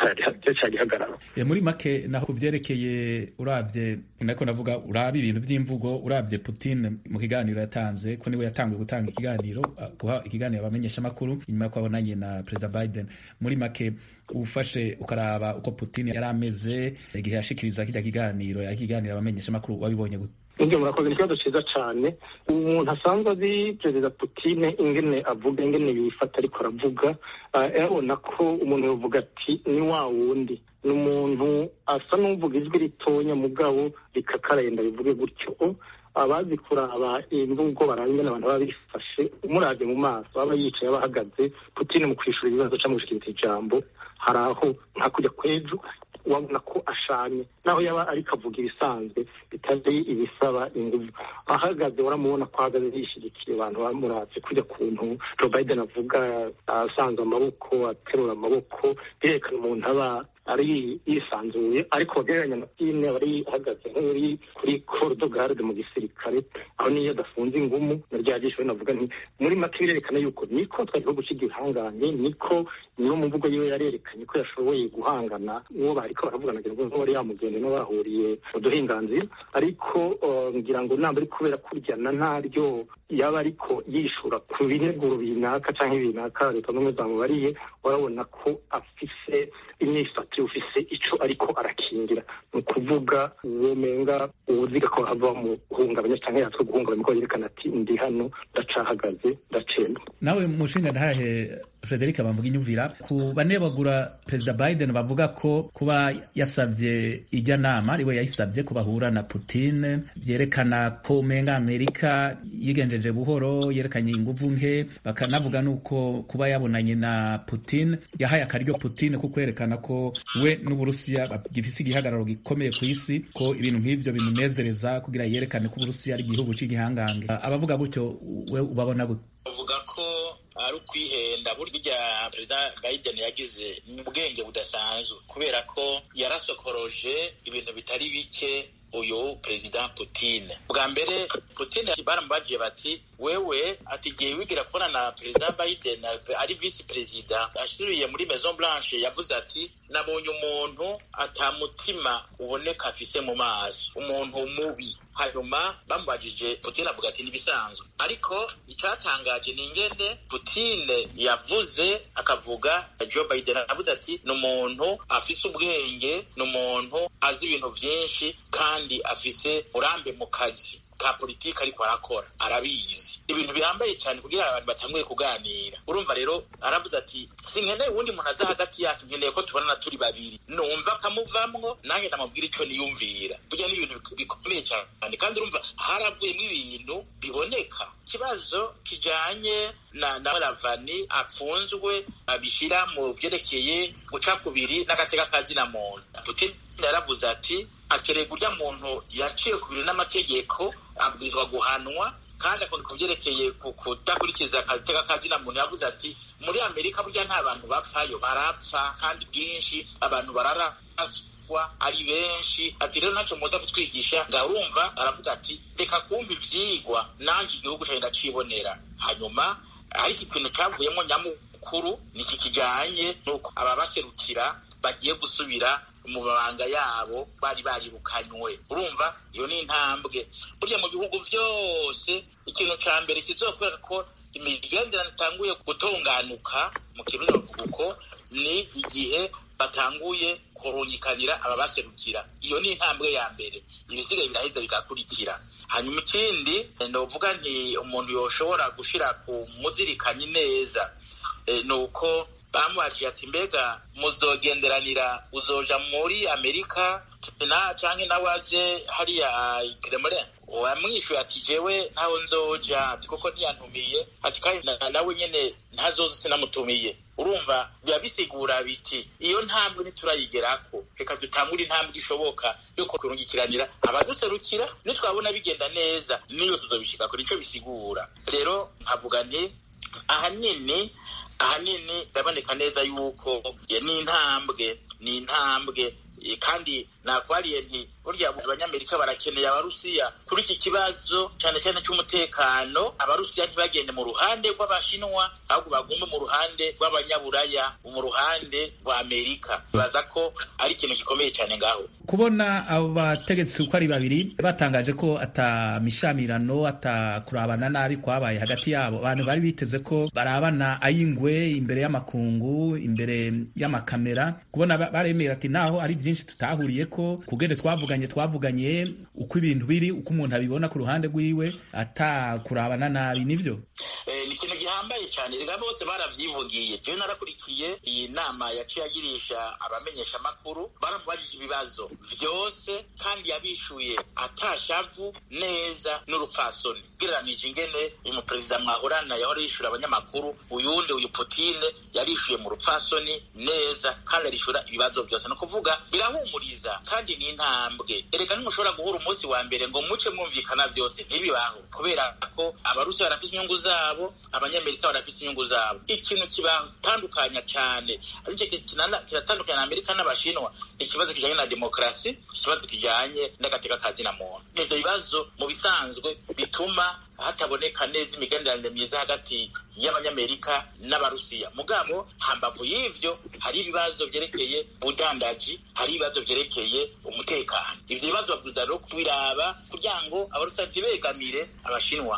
cyari gihagarara muri make naho kuvyerekeye uravye nako navuga uraba ibintu vy'imvugo uravye Putin mu kiganiro yatanze ko niwe yatanguye gutanga ikiganiro guha ikiganiro abamenyesha makuru inyuma ko abonanye na President Biden muri make ufashe ukaraba uko Putin yari ameze igihe yashikiriza kirya kiganiro yakiganira abamenyesha makuru wabibonye gute Nibyo murakoze ni ikibazo cyiza cyane umuntu asanzwe azi perezida Putin ingene avuga ingene yifata ariko aravuga yabona ko umuntu yavuga ati ni wa wundi ni umuntu asa n'uvuga ijwi ritonya mugabo rikakarenda bivuge gutyo abazi kuraba imvugo barangana abantu baba bifashe umurabye mu maso aba yicaye aba ahagaze Putin mu kwishura ibibazo cyangwa gushikiriza ijambo hari aho nta kujya kwejo wabona ko ashanye naho yaba ariko avuga ibisanzwe bitazi ibisaba ingufu ahagaze uramubona ko ahagaze yishyigikiye abantu bamuratse kujya kuntu Joe Biden avuga asanze amaboko aterura amaboko birekana umuntu aba ari yisanzuye ariko wagereranya na Putin aba ari ahagaze nk'uri kuri cordo garde mu gisirikare aho niyo adafunze ingumu na rya jisho navuga nti muri make birerekana yuko niko twari gihugu cy'igihanganye niko niyo mu mvugo yiwe yarerekanye ko yashoboye guhangana uwo bariko baravugana ngira ngo wari yamugende no bahuriye mu duhinganzira ariko ngira ngo namba ari kubera kuryana ntaryo yaba ariko yishura ku bineguro binaka canke binaka leta n'umwe zamubariye urabona ko afise imyifatire ufise ico ariko arakingira ni ukuvuga uwo menga uwuziga ko hava mu guhungabanya canke yatwe guhungabanya ko yerekana ati ndi hano ndacahagaze ndacenda nawe mushinga ntahe Frederic bamvuga inyumvira ku banebagura Perezida Biden bavuga ko kuba yasavye ijya nama ariwe yayisavye ko bahura na Putin vyerekana ko menga Amerika yigenjeje buhoro yerekanye inguvu nke bakanavuga nuko kuba yabonanye na Putin yahaye akaryo Putin ko kwerekana ko we n'Uburusiya gifise igihagararo gikomeye ku isi ko ibintu nk'ivyo bimunezereza kugira yerekane ko Uburusiya ari igihugu c'igihangange abavuga gutyo we ubabona gute bavuga ko ari ukwihenda burya perezida Biden yagize mu bwenge budasanzwe kubera ko yarasokoroje ibintu bitari bike uyu perezida Putin bwa mbere Putin baramubagiye bati wewe ati igihe wigira kubona na perezida Biden ari visi perezida ashiriye muri Maison Blanche yavuze ati nabonye umuntu atamutima uboneka afise mu maso umuntu mubi hanyuma bamubajije Putin avuga ati nibisanzwe ariko icyatangaje ni ingene Putin yavuze akavuga Joe Biden avuze ati ni umuntu afise ubwenge ni umuntu azi ibintu byinshi kandi afise urambe mu kazi ka politiki ariko arakora arabizi ibintu bihambaye cyane kugira abantu batanguye kuganira urumva rero aravuze ati sinkeneye uwundi muntu aza hagati yacu nkeneye ko tubonana turi babiri numva akamuvamwo nanjye ndamubwira icyo niyumvira burya ni ibintu bikomeye cyane kandi urumva haravuyemo ibintu biboneka ikibazo kijanye na na ravani apfunzwe abishyira mu byerekeye guca kubiri n'agateka kazina muntu putin yaravuze ati akereye urya muntu yaciye ku bintu n'amategeko abwirizwa guhanwa kandi akunda ku byerekeye kudakurikiza agateka kazina muntu yavuze ati muri amerika burya nta bantu bapfayo barapfa kandi bwinshi abantu bararaswa ari benshi ati rero ntacyo muza kutwigisha ngaho urumva aravuga ati reka kumva ibyigwa nanjye igihugu cyawe ndacibonera hanyuma ariko ikintu cyavuyemo nyamukuru ni iki kijyanye n'uko ababaserukira bagiye gusubira mu mabanga yabo bari barirukanywe urumva iyo ni intambwe burya mu bihugu byose ikintu cya mbere kizokwereka ko imigenderanire itanguye gutunganuka mu kirundi bavuga uko ni igihe batanguye kurungikanira ababaserukira iyo ni intambwe ya mbere ibisigaye biraheza bigakurikira hanyuma ikindi novuga nti umuntu yoshobora gushira ku muzirikanyi neza ni uko bamubajije ati mbega muzogenderanira uzoja muri amerika na canke nawe aje hariya kremlin wamwishuye ati jewe ntaho nzoja ati kuko ntiyantumiye ati kandi nawe nyene ntazoza sinamutumiye urumva biba bisigura biti iyo ntambwe ntiturayigerako reka dutangure intambwe ishoboka yo kurungikiranira abaduserukira nitwabona bigenda neza niyo tuzobishikako nico bisigura rero nkavuga nti ahanini ahanini ndaboneka neza yuko ni intambwe ni intambwe kandi nakwariye nti burya abanyamerika barakeneye abarusiya kuri iki kibazo cyane cyane cy'umutekano abarusiya ntibagende mu ruhande rw'abashinwa ahubwo bagume mu ruhande rw'abanyaburaya mu ruhande rwa amerika baza ko ari ikintu gikomeye cyane ngaho kubona abo bategetsi uko ari babiri batangaje ko atamishamirano atakurabana nabi kwabaye hagati yabo abantu bari biteze ko barabana ayingwe imbere y'amakungu imbere y'amakamera kubona baremera ati naho ari byinshi tutahuriye ko kugende twavuganye twavuganye uko ibintu biri uko umuntu abibona ku ruhande rwiwe atakurabana nabi nivyo ni ikintu gihambaye cyane rega bose baravyivugiye jewe narakurikiye iyi nama yaciye agirisha abamenyesha amakuru baramubajije ibibazo vyose kandi yabishuye atashavu neza n'urupfasoni gereranije ingene uyu muperezida mwahorana yahora yishura abanyamakuru uyundi uyu putine yarishuye mu rupfasoni neza kandi arishura ibibazo byose ni ukuvuga birahumuriza kandi ni intambwe erega ntimushobora guhura umunsi wa mbere ngo muce mwumvikana byose ntibibaho kubera ko abarusi barafise inyungu zabo abanyamerika barafise inyungu zabo ikintu kibatandukanya cyane aricyo kiratandukanya na amerika n'abashinwa ikibazo kijanye na demokarasi ikibazo kijanye n'agateka ka zina muntu ivyo bibazo mu bisanzwe bituma hataboneka neza imigenderanire myiza hagati y'abanyamerika n'abarusiya mugabo hambavu y'ivyo hari ibibazo vyerekeye ubudandaji hari ibibazo vyerekeye umutekano ivyo bibazo babwiza rero kubiraba kugira ngo abarusiya ntibegamire abashinwa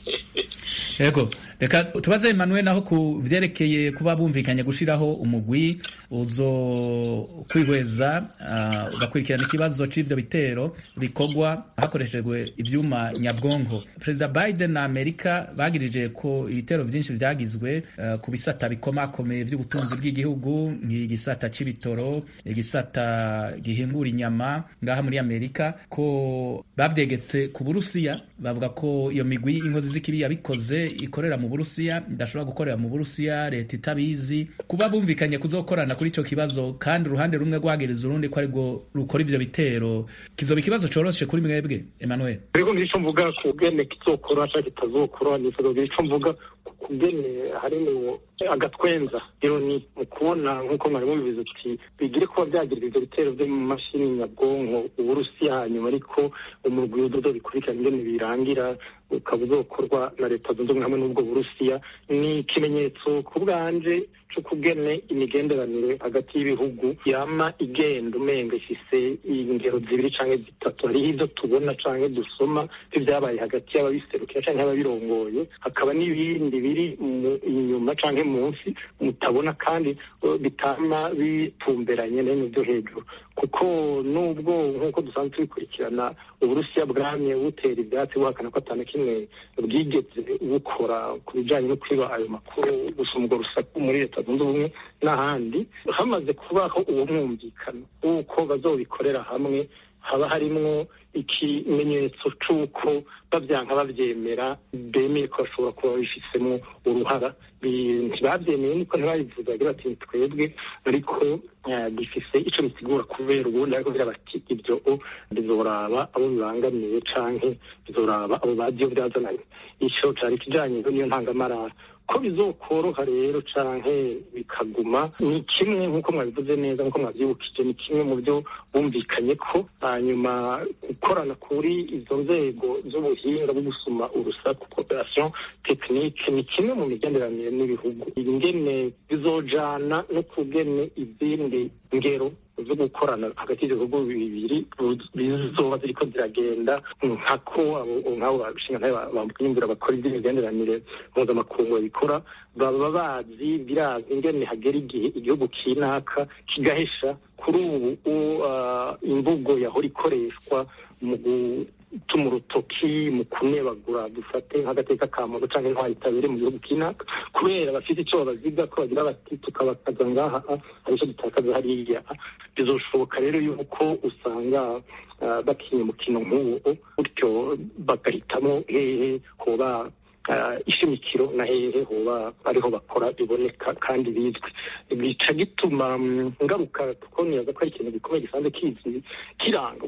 yego reka tubaze Emmanuel naho ku vyerekeye kuba bumvikanye gushiraho umugwi uzo kwihweza uh, ugakurikirana ikibazo c'ivyo bitero bikorwa hakoreshejwe ivyuma nyabwonko perezida Biden na Amerika bagirije ko ibitero vyinshi vyagizwe uh, ku bisata bikomakomeye vy'ubutunzi bw'igihugu nk'igisata c'ibitoro igisata gihingura inyama ngaha muri Amerika ko bavyegetse ku Burusiya bavuga ko iyo migwi inkozi z'ikibi yabikoze ikorera mu Burusiya idashobora gukorera mu Burusiya leta itabizi kuba bumvikanye kuzokorana kuri ico kibazo kandi uruhande rumwe rwagiriza urundi ko arirwo rukora ivyo bitero kizoba ikibazo coroshe kuri mwebwe Emmanuel ariko ngico mvuga ku bwene kizokora canke kitazokora nifuza ico mvuga ku bwene harimo agatwenza rero ni mu kubona nk'uko mwari mubivuze uti bigire kuba byagirira ivyo bitero vyo mu mashini nyabwonko uburusiya hanyuma ariko umurwi w'udodo bikurikirana ingene birangira ukaba uzokorwa na leta zunze ubumwe hamwe n'ubwo burusiya ni ikimenyetso ku bwanje c'ukugene imigenderanire hagati y'ibihugu yama igenda umenga ifise ingero zibiri canke zitatu hariho ivyo tubona canke dusoma ivyabaye hagati y'ababiserukira canke ababirongoye hakaba n'ibindi biri inyuma canke munsi mutabona kandi bitama bitumberanye n'ibintu vyo hejuru kuko nubwo nk'uko dusanzwe tubikurikirana uburusiya bwamye butera ivyatsi buhakana ko atana kimwe bwigeze bukora ku bijanye no kwiba ayo makuru gusoma urwo rusaku muri leta zunze ubumwe n'ahandi hamaze kubaho uwo mwumvikano w'uko bazobikorera hamwe haba harimwo ikimenyetso c'uko bavyanka bavyemera bemeye ko bashobora kuba babifisemo uruhara ntibavyemeye niko ntibabivuze bagira bati twebwe ariko gifise ico bisigura kubera ubundi ariko bira bati ibyo bizoraba abo bibangamiye canke bizoraba abo baziyo vyazananye ico cari kijanye niyo ntangamarara ko bizokoroha rero canke bikaguma ni kimwe nk'uko mwabivuze neza nk'uko mwavyibukije ni kimwe mu byo bumvikanye ko hanyuma gukorana kuri izo nzego z'ubuhinga bwo gusuma urusaku cooperation technique ni kimwe mu migenderanire n'ibihugu ingene bizojana no kugene izindi ngero zo gukorana hagati y'ibihugu bibiri bizoba ziriko ziragenda nkako nk'abo bashinga bamwimbura bakora iby'imigenderanire mpuzamakungu babikora baba bazi birazi ingene hagera igihe igihugu kinaka kigahesha kuri ubu imvugo yahora ikoreshwa mu tuma urutoki mu kunebagura dufate nk'agateka ka muntu cyangwa intwari itabere mu gihugu kinaka kubera bafite icyo babaziga ko bagira bati tukabakaza ngaha hari icyo dutakaza hariya bizoshoboka rero yuko usanga bakinnye umukino nk'uwo gutyo bagahitamo hehe hoba ishimikiro na hehe hoba ariho bakora biboneka kandi bizwi bica gituma ngaruka tukoniyaza ko ari ikintu gikomeye gisanzwe kizi kiranga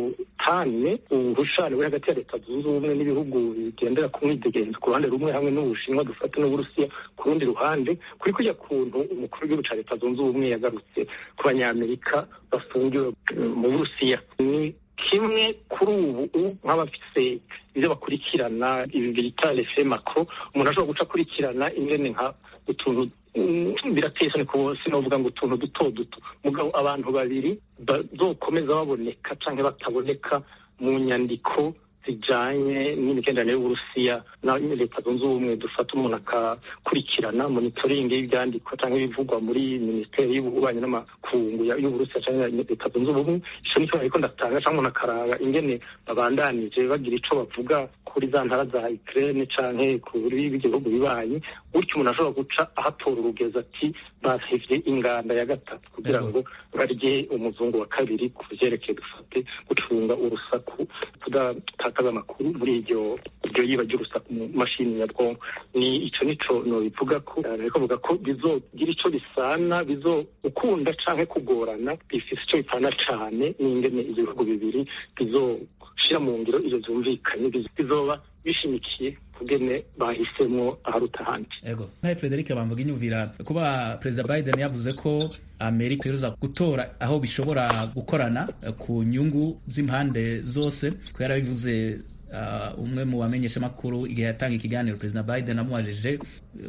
ubutane ubuhushane buri hagati ya leta zunze ubumwe n'ibihugu bigendera ku mwidegenzo ku ruhande rumwe hamwe n'ubushinwa dufata n'uburusiya ku rundi ruhande kuri kujya kuntu umukuru w'igihugu cya leta zunze ubumwe yagarutse ku banyamerika bafungiwe mu burusiya ni kimwe kuri ubu nk'abafise ibyo bakurikirana ibi bita refe makro umuntu ashobora guca akurikirana ingene nka utuntu birateye isoni sinovuga ngo utuntu duto duto mugabo abantu babiri bazokomeza baboneka cyangwa bataboneka mu nyandiko zijanye n'imigenderanire y'uburusiya na leta zunze ubumwe dufata umuntu akakurikirana monitoringi y'ibyandikwa cyangwa ibivugwa muri minisiteri y'ububanyi n'amakungu y'uburusiya cyangwa leta zunze ubumwe ico nico ariko ndatanga cyangwa umuntu akaraba ingene babandanije bagira ico bavuga kuri za ntara za Ukraine canke kuri bigihugu bibanyi gutyo umuntu ashobora guca ahatora urugeza ati basivye inganda ya gatatu kugira ngo barye umuzungu wa kabiri ku vyerekeye dufate gucunga urusaku kudatakaza amakuru muri iryo iryo yiba ry'urusaku mu mashini nyabwonko ni ico nico nobivuga ko ariko vuga ko bizogira ico bisana bizo ukunda canke kugorana bifise ico bipana cane n'ingene ivyo bihugu bibiri bizoshira mu ngiro ivyo vyumvikanye bizoba bishimikiye kugene bahisemwo aharuta ahandi ego nkaye frederic bamvuga inyumvira kuba perezida biden yavuze ko amerika iruza gutora aho bishobora gukorana ku nyungu z'impande zose ko yarabivuze uh, umwe mu bamenyeshamakuru igihe yatanga ikiganiro perezida biden amubajije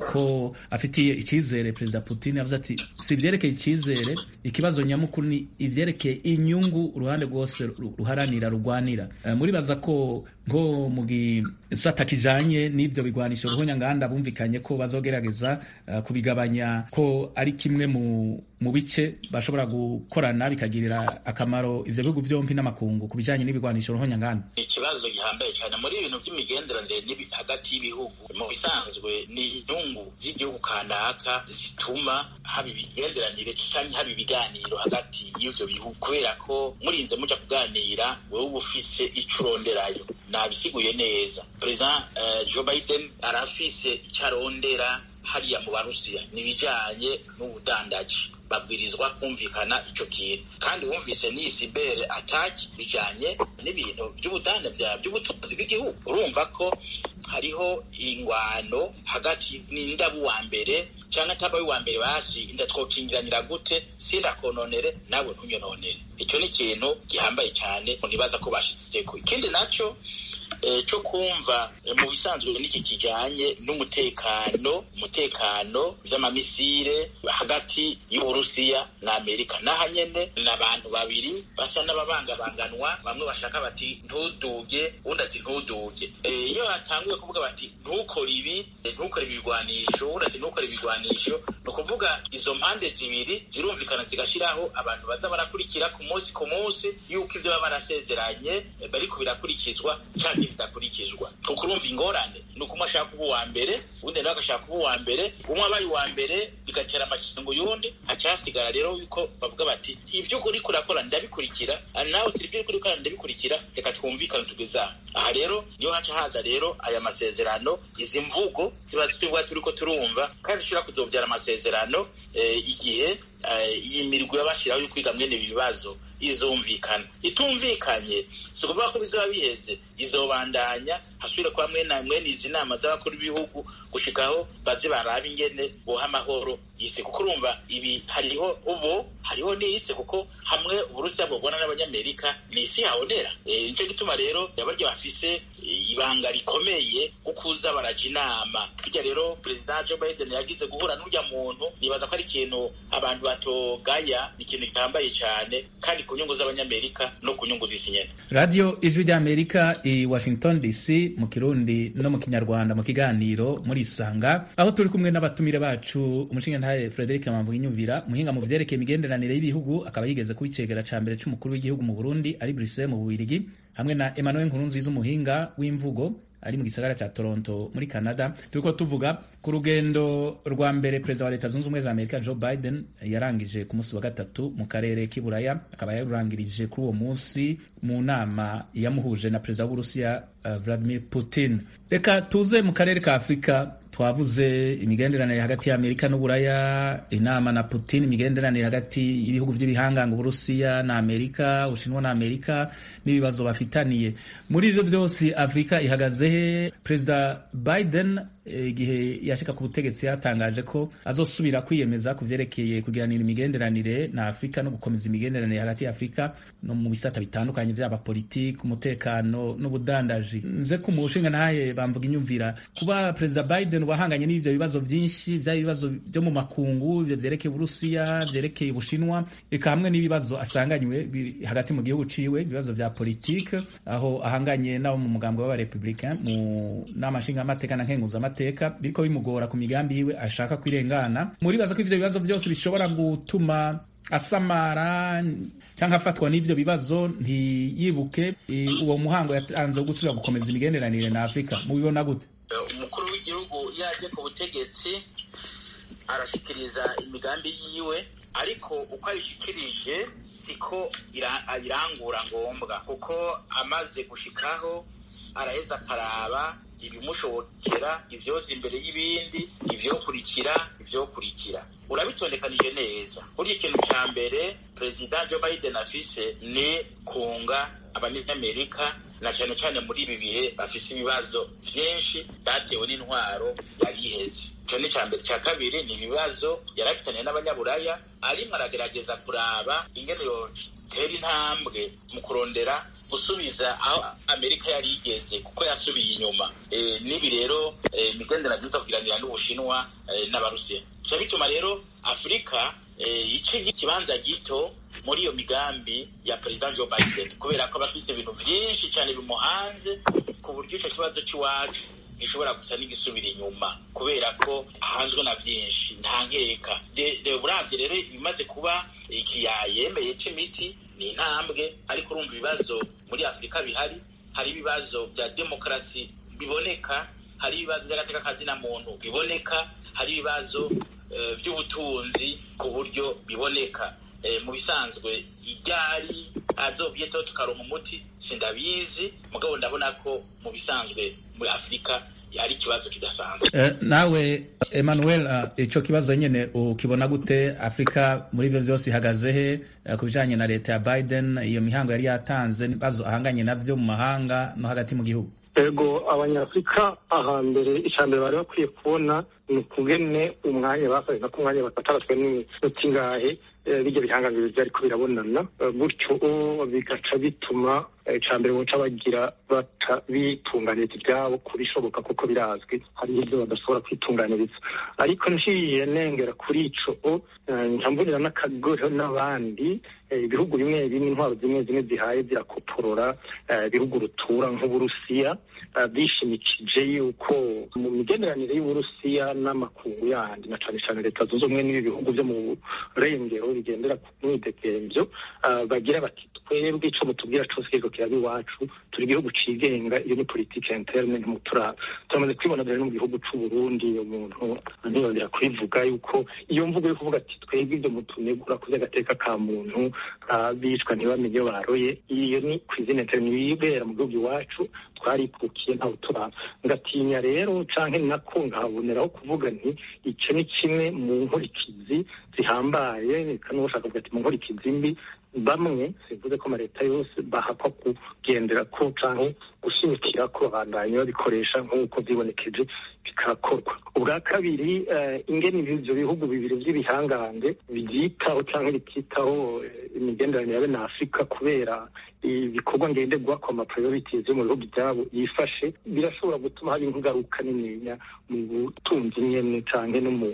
ko afitiye icyizere perezida putin yavuze ati si ibyerekeye icyizere ikibazo nyamukuru ni ibyerekeye inyungu uruhande rwose ruharanira rugwanira uh, muribaza ko nko mu gisata kijanye n'ibyo bigwanisho ruhunyanganda bumvikanye ko bazogerageza uh, kubigabanya ko ari kimwe mu mu bice bashobora gukorana bikagirira akamaro ivyo bihugu vyompi n'amakungu ku bijanye n'ibigwanisho ruhunyanganda ikibazo gihambaye cyane muri ibintu by'imigenderanire hagati y'ibihugu mu bisanzwe ni inyungu z'igihugu kanaka zituma haba imigenderanire cyangwa haba ibiganiro hagati y'ivyo bihugu kubera ko murinze muja kuganira wewe uba ufise ico uronderayo nabisiguye neza perezida uh, joe biden arafise icyo arondera hariya mu barusiya ni ibijyanye n'ubudandaji babwirizwa kumvikana icyo kintu kandi wumvise n'iyi sibere ataki bijyanye n'ibintu by'ubudandaji by'ubutunzi bw'igihugu urumva ko hariho ingwano hagati n'indabo uwa mbere cyangwa ataba uwa mbere basi inda twokingiranira gute sindakononere nawe ntunyononere icyo ni ikintu gihambaye cyane ntibaza ko bashyitseko ikindi nacyo cyo kumva mu bisanzwe n'iki kijyanye n'umutekano umutekano by'amamisire hagati y'uburusiya na amerika n'aha nyene ni abantu babiri basa n'ababangabanganwa bamwe bashaka bati ntuduge undi ati ntuduge iyo hatanguye kuvuga bati ntukore ibi ntukore ibigwanisho undi ati ntukore ibigwanisho ni ukuvuga izo mpande zibiri zirumvikana zigashyiraho abantu baza barakurikira ku munsi ku munsi yuko ibyo baba barasezeranye bariko birakurikizwa cyangwa bidakurikizwa kuko urumva ingorane ni uko umwe ashaka kuba uwa mbere undi nawe agashaka kuba uwa mbere umwe abaye uwa mbere bigatera amakingo y'undi hacyasigara rero yuko bavuga bati ibyo uri kurakora ndabikurikira nawe turi ibyo uri gukora ndabikurikira reka twumvikane tugeza aha rero niyo haca haza rero aya masezerano izi mvugo ziba twebwe turi ko turumva kandi zishobora kuzobyara amasezerano igihe iyi mirwi y'abashyiraho yo kwiga mwene ibi bibazo izumvikana itumvikanye si ukuvuga ko bizaba biheze izobandanya hasubire kuba mwene mwene izi nama z'abakuru b'ibihugu gushikaho baze baraba ingene boha amahoro isi kuko urumva ibi hariho ubu hariho n'isi kuko hamwe uburusiya bubona n'abanyamerika ni isi habonera nicyo gituma rero yabarya bafise ibanga rikomeye kukuza baraja inama burya rero perezida joe biden yagize guhura n'urya muntu nibaza ko ari ikintu abantu batogaya ni ikintu gihambaye cyane kandi ku nyungu z'abanyamerika no ku nyungu z'isi nyene radiyo ijwi ry'amerika i washington dc munsi mu kirundi no mu kinyarwanda mu kiganiro muri isanga aho turi kumwe n'abatumire bacu umushingantahe frederic mamvuga inyumvira muhinga mu vyerekeye imigenderanire y'ibihugu akaba yigeze kuba icegera ca mbere c'umukuru w'igihugu mu burundi ari bruxelles mu bubirigi hamwe na emmanuel nkurunziza umuhinga w'imvugo ari mu gisagara ca Toronto muri Canada turiko tuvuga ku rugendo rwa mbere perezida wa leta zunze ubumwe za Amerika Joe Biden yarangije ku munsi wa gatatu mu karere k'iburaya akaba yarurangirije kuri uwo munsi mu nama yamuhuje na perezida w'Uburusiya uh, Vladimir Putin reka tuze mu karere ka Afurika twavuze imigenderanire hagati ya Amerika n'Uburaya inama na Putin imigenderanire hagati y'ibihugu by'ibihanganga Uburusiya na Amerika Ubushinwa na Amerika n'ibibazo bafitaniye muri ivyo vyose Afrika ihagaze he perezida Biden igihe yashika ku butegetsi yatangaje ko azosubira kwiyemeza ku vyerekeye kugiranira imigenderanire na Afrika no gukomeza imigenderanire hagati ya Afrika no mu bisata bitandukanye vyaba politiki umutekano n'ubudandaji nze ku mushinga ntahe bamvuga inyumvira kuba perezida Biden wahanganye n'ivyo bibazo vyinshi vya bibazo byo mu makungu ivyo vyerekeye Uburusiya vyerekeye Ubushinwa eka hamwe n'ibibazo asanganywe hagati mu gihugu ciwe ibibazo vya politike aho ahanganye nabo mu mugambwe w'abarepublicain mu nama nshingamateka na nkenguzamateka biriko bimugora ku migambi yiwe ashaka kwirengana muribaza ko ivyo bibazo byose bishobora gutuma asamara cyangwa afatwa n'ivyo bibazo ntiyibuke uwo muhango yatanze wo gusubira gukomeza imigenderanire na Afrika mubibona gute umukuru w'igihugu yaje ku butegetsi arashikiriza imigambi yiwe ariko uko ayishikirije siko ayirangura ngombwa kuko amaze gushikaho araheza akaraba ibimushobokera ivyoza imbere y'ibindi ivyokurikira ivyokurikira urabitondekanije neza burya ikintu ca mbere perezida joe biden afise ni kunga abanyamerika na cyane cyane muri ibi bihe bafise ibibazo vyinshi batewe n'intwaro yari iheze ico ni ca mbere ca kabiri ni ibibazo yari afitaniye n'abanyaburaya arimwo aragerageza kuraba ingene yotera intambwe mu kurondera gusubiza aho amerika yari igeze kuko yasubiye inyuma e, nibi rero imigenderanire e, tukagiranira n'ubushinwa e, n'abarusiya bica bituma rero afurika e, ica ikibanza gito muri iyo migambi ya perezida joe biden kubera ko abafise ibintu vyinshi cyane bimuhanze ku buryo ico kibazo c'iwacu gishobora gusa n'igisubira inyuma kubera ko ahanzwe na vyinshi nta nkeka uravye rero ibimaze kuba ikiyayemeye c'imiti ni intambwe ariko urumva ibibazo muri afurika bihari hari ibibazo bya demokarasi biboneka hari ibibazo by'agateka kazina muntu biboneka hari ibibazo by'ubutunzi ku buryo biboneka mu bisanzwe iryari azovyeto tukaronka umuti sindabizi mugabo ndabona ko mu bisanzwe muri afurika hari ikibazo kidasanzwe nawe emmanuel ico kibazo nyene ukibona gute afurika muri ivyo vyose ihagaze he ku bijanye na leta ya biden iyo mihango yari yatanze ibibazo ahanganye navyo mu mahanga no hagati mu gihugu ego abanyafurika ahambere icambere bari bakwiye kubona ni ukugene umwanya bafashe nako umwanya bataratwe n'iminota ingahe bijya bihangangiro byariko birabonana gutyo bigaca bituma icambere boca bagira bata bitunganiriza ibyabo kubishoboka kuko birazwi hari ibyo badashobora kwitunganiriza ariko nciye nengera kuri ico ncambonera n'akagoro n'abandi ibihugu bimwe bimwe intwaro zimwe zimwe zihaye zirakoporora ibihugu rutura nk'uburusiya bishimikije yuko mu migenderanire y'uburusiya n'amakungu yandi na cane cane leta zunze ubumwe n'ibi bihugu vyo mu burengero bigendera ku mwidegemvyo bagira bati twebwe ico mutubwira cose kiriko kiraba iwacu turi igihugu cigenga iyo ni politike interne ntimuturaba turamaze kwibona dore no mu gihugu c'uburundi iyo muntu ntiyongera kubivuga yuko iyo mvugo yo kuvuga ati twebwe ivyo mutunegura ku vy'agateka ka muntu bicwa ntibamenye iyo baroye iyo ni kw'izina interne ibibera mu gihugu iwacu twarikukiye ntawe turaba ngatinya rero canke nako nkahaboneraho kuvuga nti ico ni kimwe mu nkurikizi zihambaye kandi ushaka kuvuga ati mu nkurikizi mbi bamwe sivuze ko amaleta yose bahakwa kugendera ko canke gushimikira ko babandanye babikoresha nk'uko vyibonekeje bikakorwa ubwa kabiri ingene ivyo bihugu bibiri vy'ibihangange byitaho canke bititaho imigenderanire yabe na afurika kubera ibikorwa ngenderwako ama priorities yo mu bihugu byabo yifashe birashobora gutuma haba ingaruka nininya mu butunzi nyene canke no mu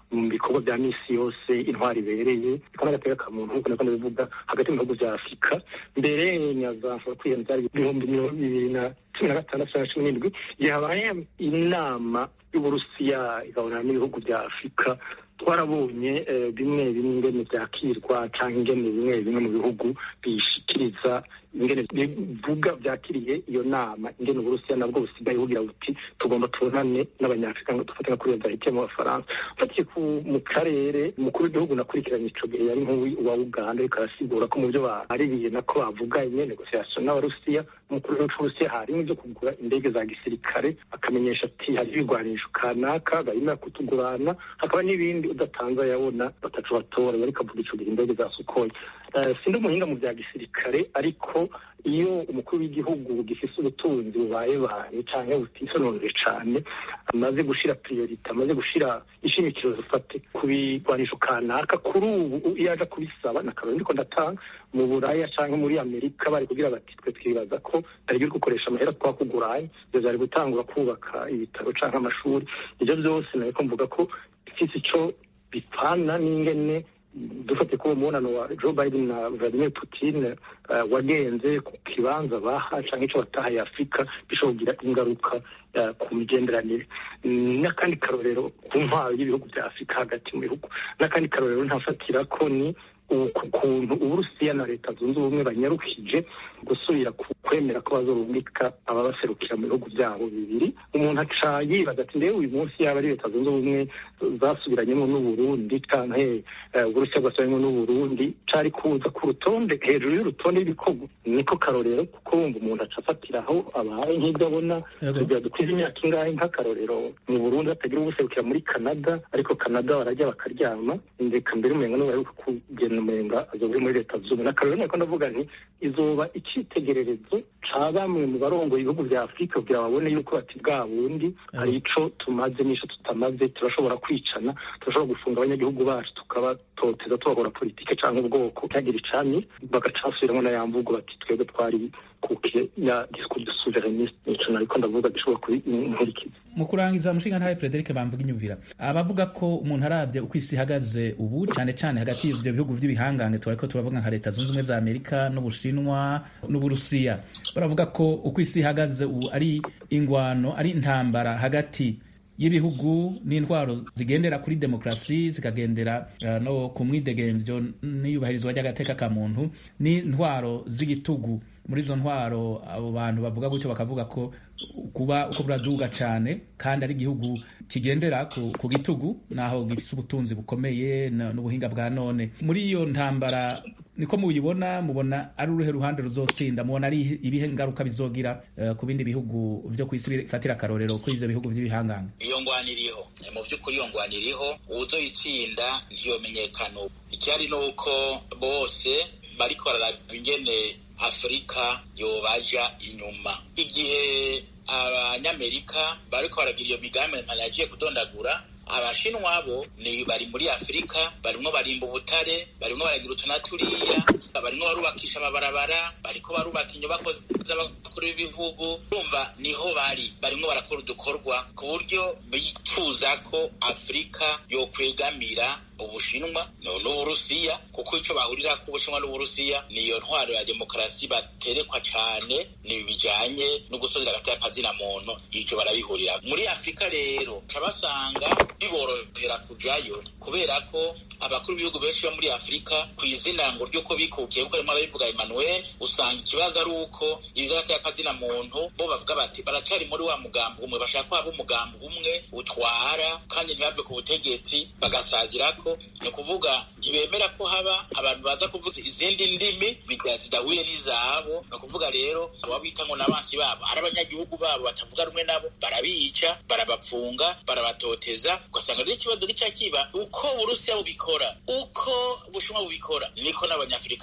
mu bikorwa bya misi yose intwari ibereye ko n'agateka ka muntu nk'uko nako ndabivuga hagati mu bihugu bya afurika mbere nyazamfura kwiyana byari ibihumbi mirongo bibiri na cumi na gatandatu cyangwa cumi n'indwi igihe habaye inama y'uburusiya igabana n'ibihugu bya afurika twarabonye bimwe bimwe ingene byakirwa cyangwa ingene bimwe bimwe mu bihugu bishikiriza ingene bivuga byakiriye iyo nama ingene uburusiya nabwo busigaye bugira buti tugomba tubonane n'abanyafurika ngo dufate nka kuriya byahitiye mu bafaransa ufatiye mu karere umukuru w'igihugu nakurikiranye ico gihe yari nk'uwi wa uganda ariko arasigura ko mu byo baririye nako bavuganye negosiasiyo n'abarusiya umukuru w'igihugu c'uburusiya harimo ibyo kugura indege za gisirikare akamenyesha ati hari ibigwanisho kanaka barimo kutugurana hakaba n'ibindi udatanze yabona batacu batora yari kavuga ico gihe indege za sukoyi sindi umuhinga mu bya gisirikare ariko iyo umukuru w'igihugu gifise ubutunzi bubaye baye canke butisononore cane amaze gushira priorite amaze gushira ishimikiro zifate ku bigwanisho kanaka kuri ubu iyo aja kubisaba nakarori ndiko ndatanga mu buraya canke muri amerika bari kugira bati twe twibaza ko tarigi uri gukoresha amahera twakuguranye ivyo vyari gutangura kubaka ibitaro canke amashuri ivyo vyose nariko mvuga ko bifise ico bipfana n'ingene dufate ko umubonano wa Joe Biden na Vladimir Putin uh, wagenze ku kibanza baha canke ico batahaye Afurika bishobora kugira ingaruka uh, ku migenderanire n'akandi karorero ku ntwaro y'ibihugu vya Afurika hagati mu bihugu n'akandi karorero ntafatira ko ni ku kuntu uburusiya na leta zunze ubumwe banyarukije gusubira kwemera ko bazorungika ababaserukira mu bihugu byabo bibiri umuntu aca yibaza ati ndewe uyu munsi yaba ari leta zunze ubumwe zasubiranyemo n'uburundi canke uburusiya bwasubiranyemo n'uburundi cari kuza ku rutonde hejuru y'urutonde rw'ibikorwa niko karorero kuko wumva umuntu aca afatiraho abaye nk'ibyo abona kugira dukwize imyaka ingahe nk'akarorero mu burundi batagira ubuserukira muri canada ariko canada barajya bakaryama ndeka mbere umenga n'ubaheruka kugenda umenga azoba muri leta zunze ubumwe akarorero niko ndavuga nti izoba icitegererezo ca bamwe mu barongoye ibihugu vya afurika kugira babone yuko bati bwa bundi hari ico tumaze n'ico tutamaze turashobora kwicana turashobora gufunga abanyagihugu bacu tukabatoteza tubahora politike canke ubwoko ntihagire icami bagacasubiramwo na ya mvugo bati twebwe twari kukiye ya discours de souverainisme nico nariko ndavuga gishobora kubinkurikiza mu kurangiza umushinga ntawe Frederic bamvuga inyumvira abavuga ko umuntu aravye uko isi ihagaze ubu cane cane hagati y'ivyo bihugu vy'ibihangange twariko turavuga nka leta zunze ubumwe za amerika n'ubushinwa n'uburusiya baravuga ko uko isi ihagaze ubu ari ingwano ari intambara hagati y'ibihugu n'intwaro zigendera kuri demokarasi zikagendera uh, no ku mwidegemvyo n'iyubahirizwa ry'agateka ka muntu n'intwaro z'igitugu muri izo ntwaro abo bantu bavuga gutyo bakavuga ko kuba uko buraduga cyane kandi ari igihugu kigendera ku, ku gitugu naho gifise ubutunzi bukomeye n'ubuhinga bwa none muri iyo ntambara niko mubibona mubona ari uruhe ruhande ruzotsinda mubona ari ibihe ngaruka bizogira uh, ku bindi bihugu vyo ku isi bifatira akarorero kuri ivyo bihugu vy'ibihanganga iyo ngwano iriho mu vy'ukuri iyo ngwano iriho uwuzoyitsinda ntiyomenyekana icyari ni uko bose bariko bararaba ingene afurika yobaja inyuma igihe abanyamerika bariko baragira iyo migambi ntanagiye kudondagura abashinwa bo ni bari muri afurika barimwo barimba ubutare barimwo baragira utunaturiya barimwo barubakisha amabarabara bariko barubaka inyubako z'abakuru b'ibihugu urumva niho bari barimwo barakora udukorwa ku buryo bifuza ko afurika yokwegamira ubushinwa n'uburusiya kuko icyo bahurira ku bushinwa n'uburusiya niyo ntwaro ya demokarasi baterekwa cane ni bijanye no gusozera hagati y'akazina muntu ivyo barabihurira muri afurika rero cabasanga biborohera kujayo kubera ko abakuru b'ibihugu benshi bo muri afurika ku izina ngo ry'uko bikukiye kuko rimwe barabivuga emmanuel usanga ikibazo ari uko ibyo hagati y'akazina muntu bo bavuga bati baracari muri wa mugambi umwe bashaka ko haba umugambi umwe utwara kandi ntibave ku butegetsi bagasazirako ni ukuvuga ntibemera ko haba abantu baza kuvuza izindi ndimi zidahuye n'izabo ni ukuvuga rero abo bita ngo n'abansi babo ari abanyagihugu babo batavuga rumwe nabo barabica barabapfunga barabatoteza ugasanga rero ikibazo gica kiba uko uburusiya bubikora uko ubushinwa bubikora niko n'abanyafurika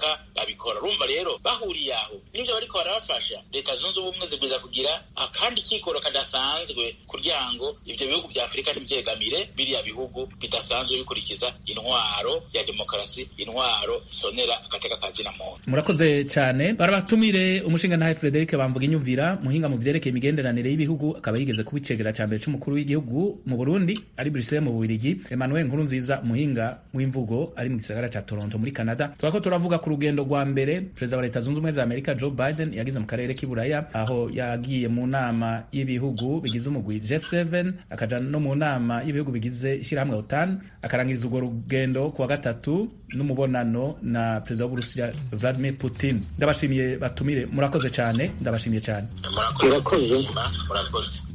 batabikora urumva rero bahuriye aho n'ibyo bariko barabafasha leta zunze ubumwe zibwiza kugira akandi kikoro kadasanzwe kugira ngo ivyo bihugu vya afurika ntibyegamire biriya bihugu bidasanzwe bikurikiza intwaro ya demokarasi intwaro sonera agateka kazina muntu murakoze cyane barabatumire umushinga ntahe Frederic bamvuga inyumvira muhinga mu vyerekeye imigenderanire y'ibihugu akaba yigeze kuba icegera ca mbere c'umukuru w'igihugu mu Burundi ari Bruxelles mu Bubiligi Emmanuel Nkurunziza muhinga w'imvugo ari mu gisagara ca Toronto muri Canada turako turavuga ku rugendo rwa mbere perezida wa leta zunze ubumwe za Amerika Joe Biden yagize mu karere k'iburaya aho yagiye mu nama y'ibihugu bigize umugwi G7 akaja no mu nama y'ibihugu bigize ishyirahamwe OTAN akarangiriza urwo rugendo kuwa gatatu n'umubonano na perezida w'Uburusiya Vladimir Putin ndabashimiye batumire murakoze cyane ndabashimiye cyane murakoze murakoze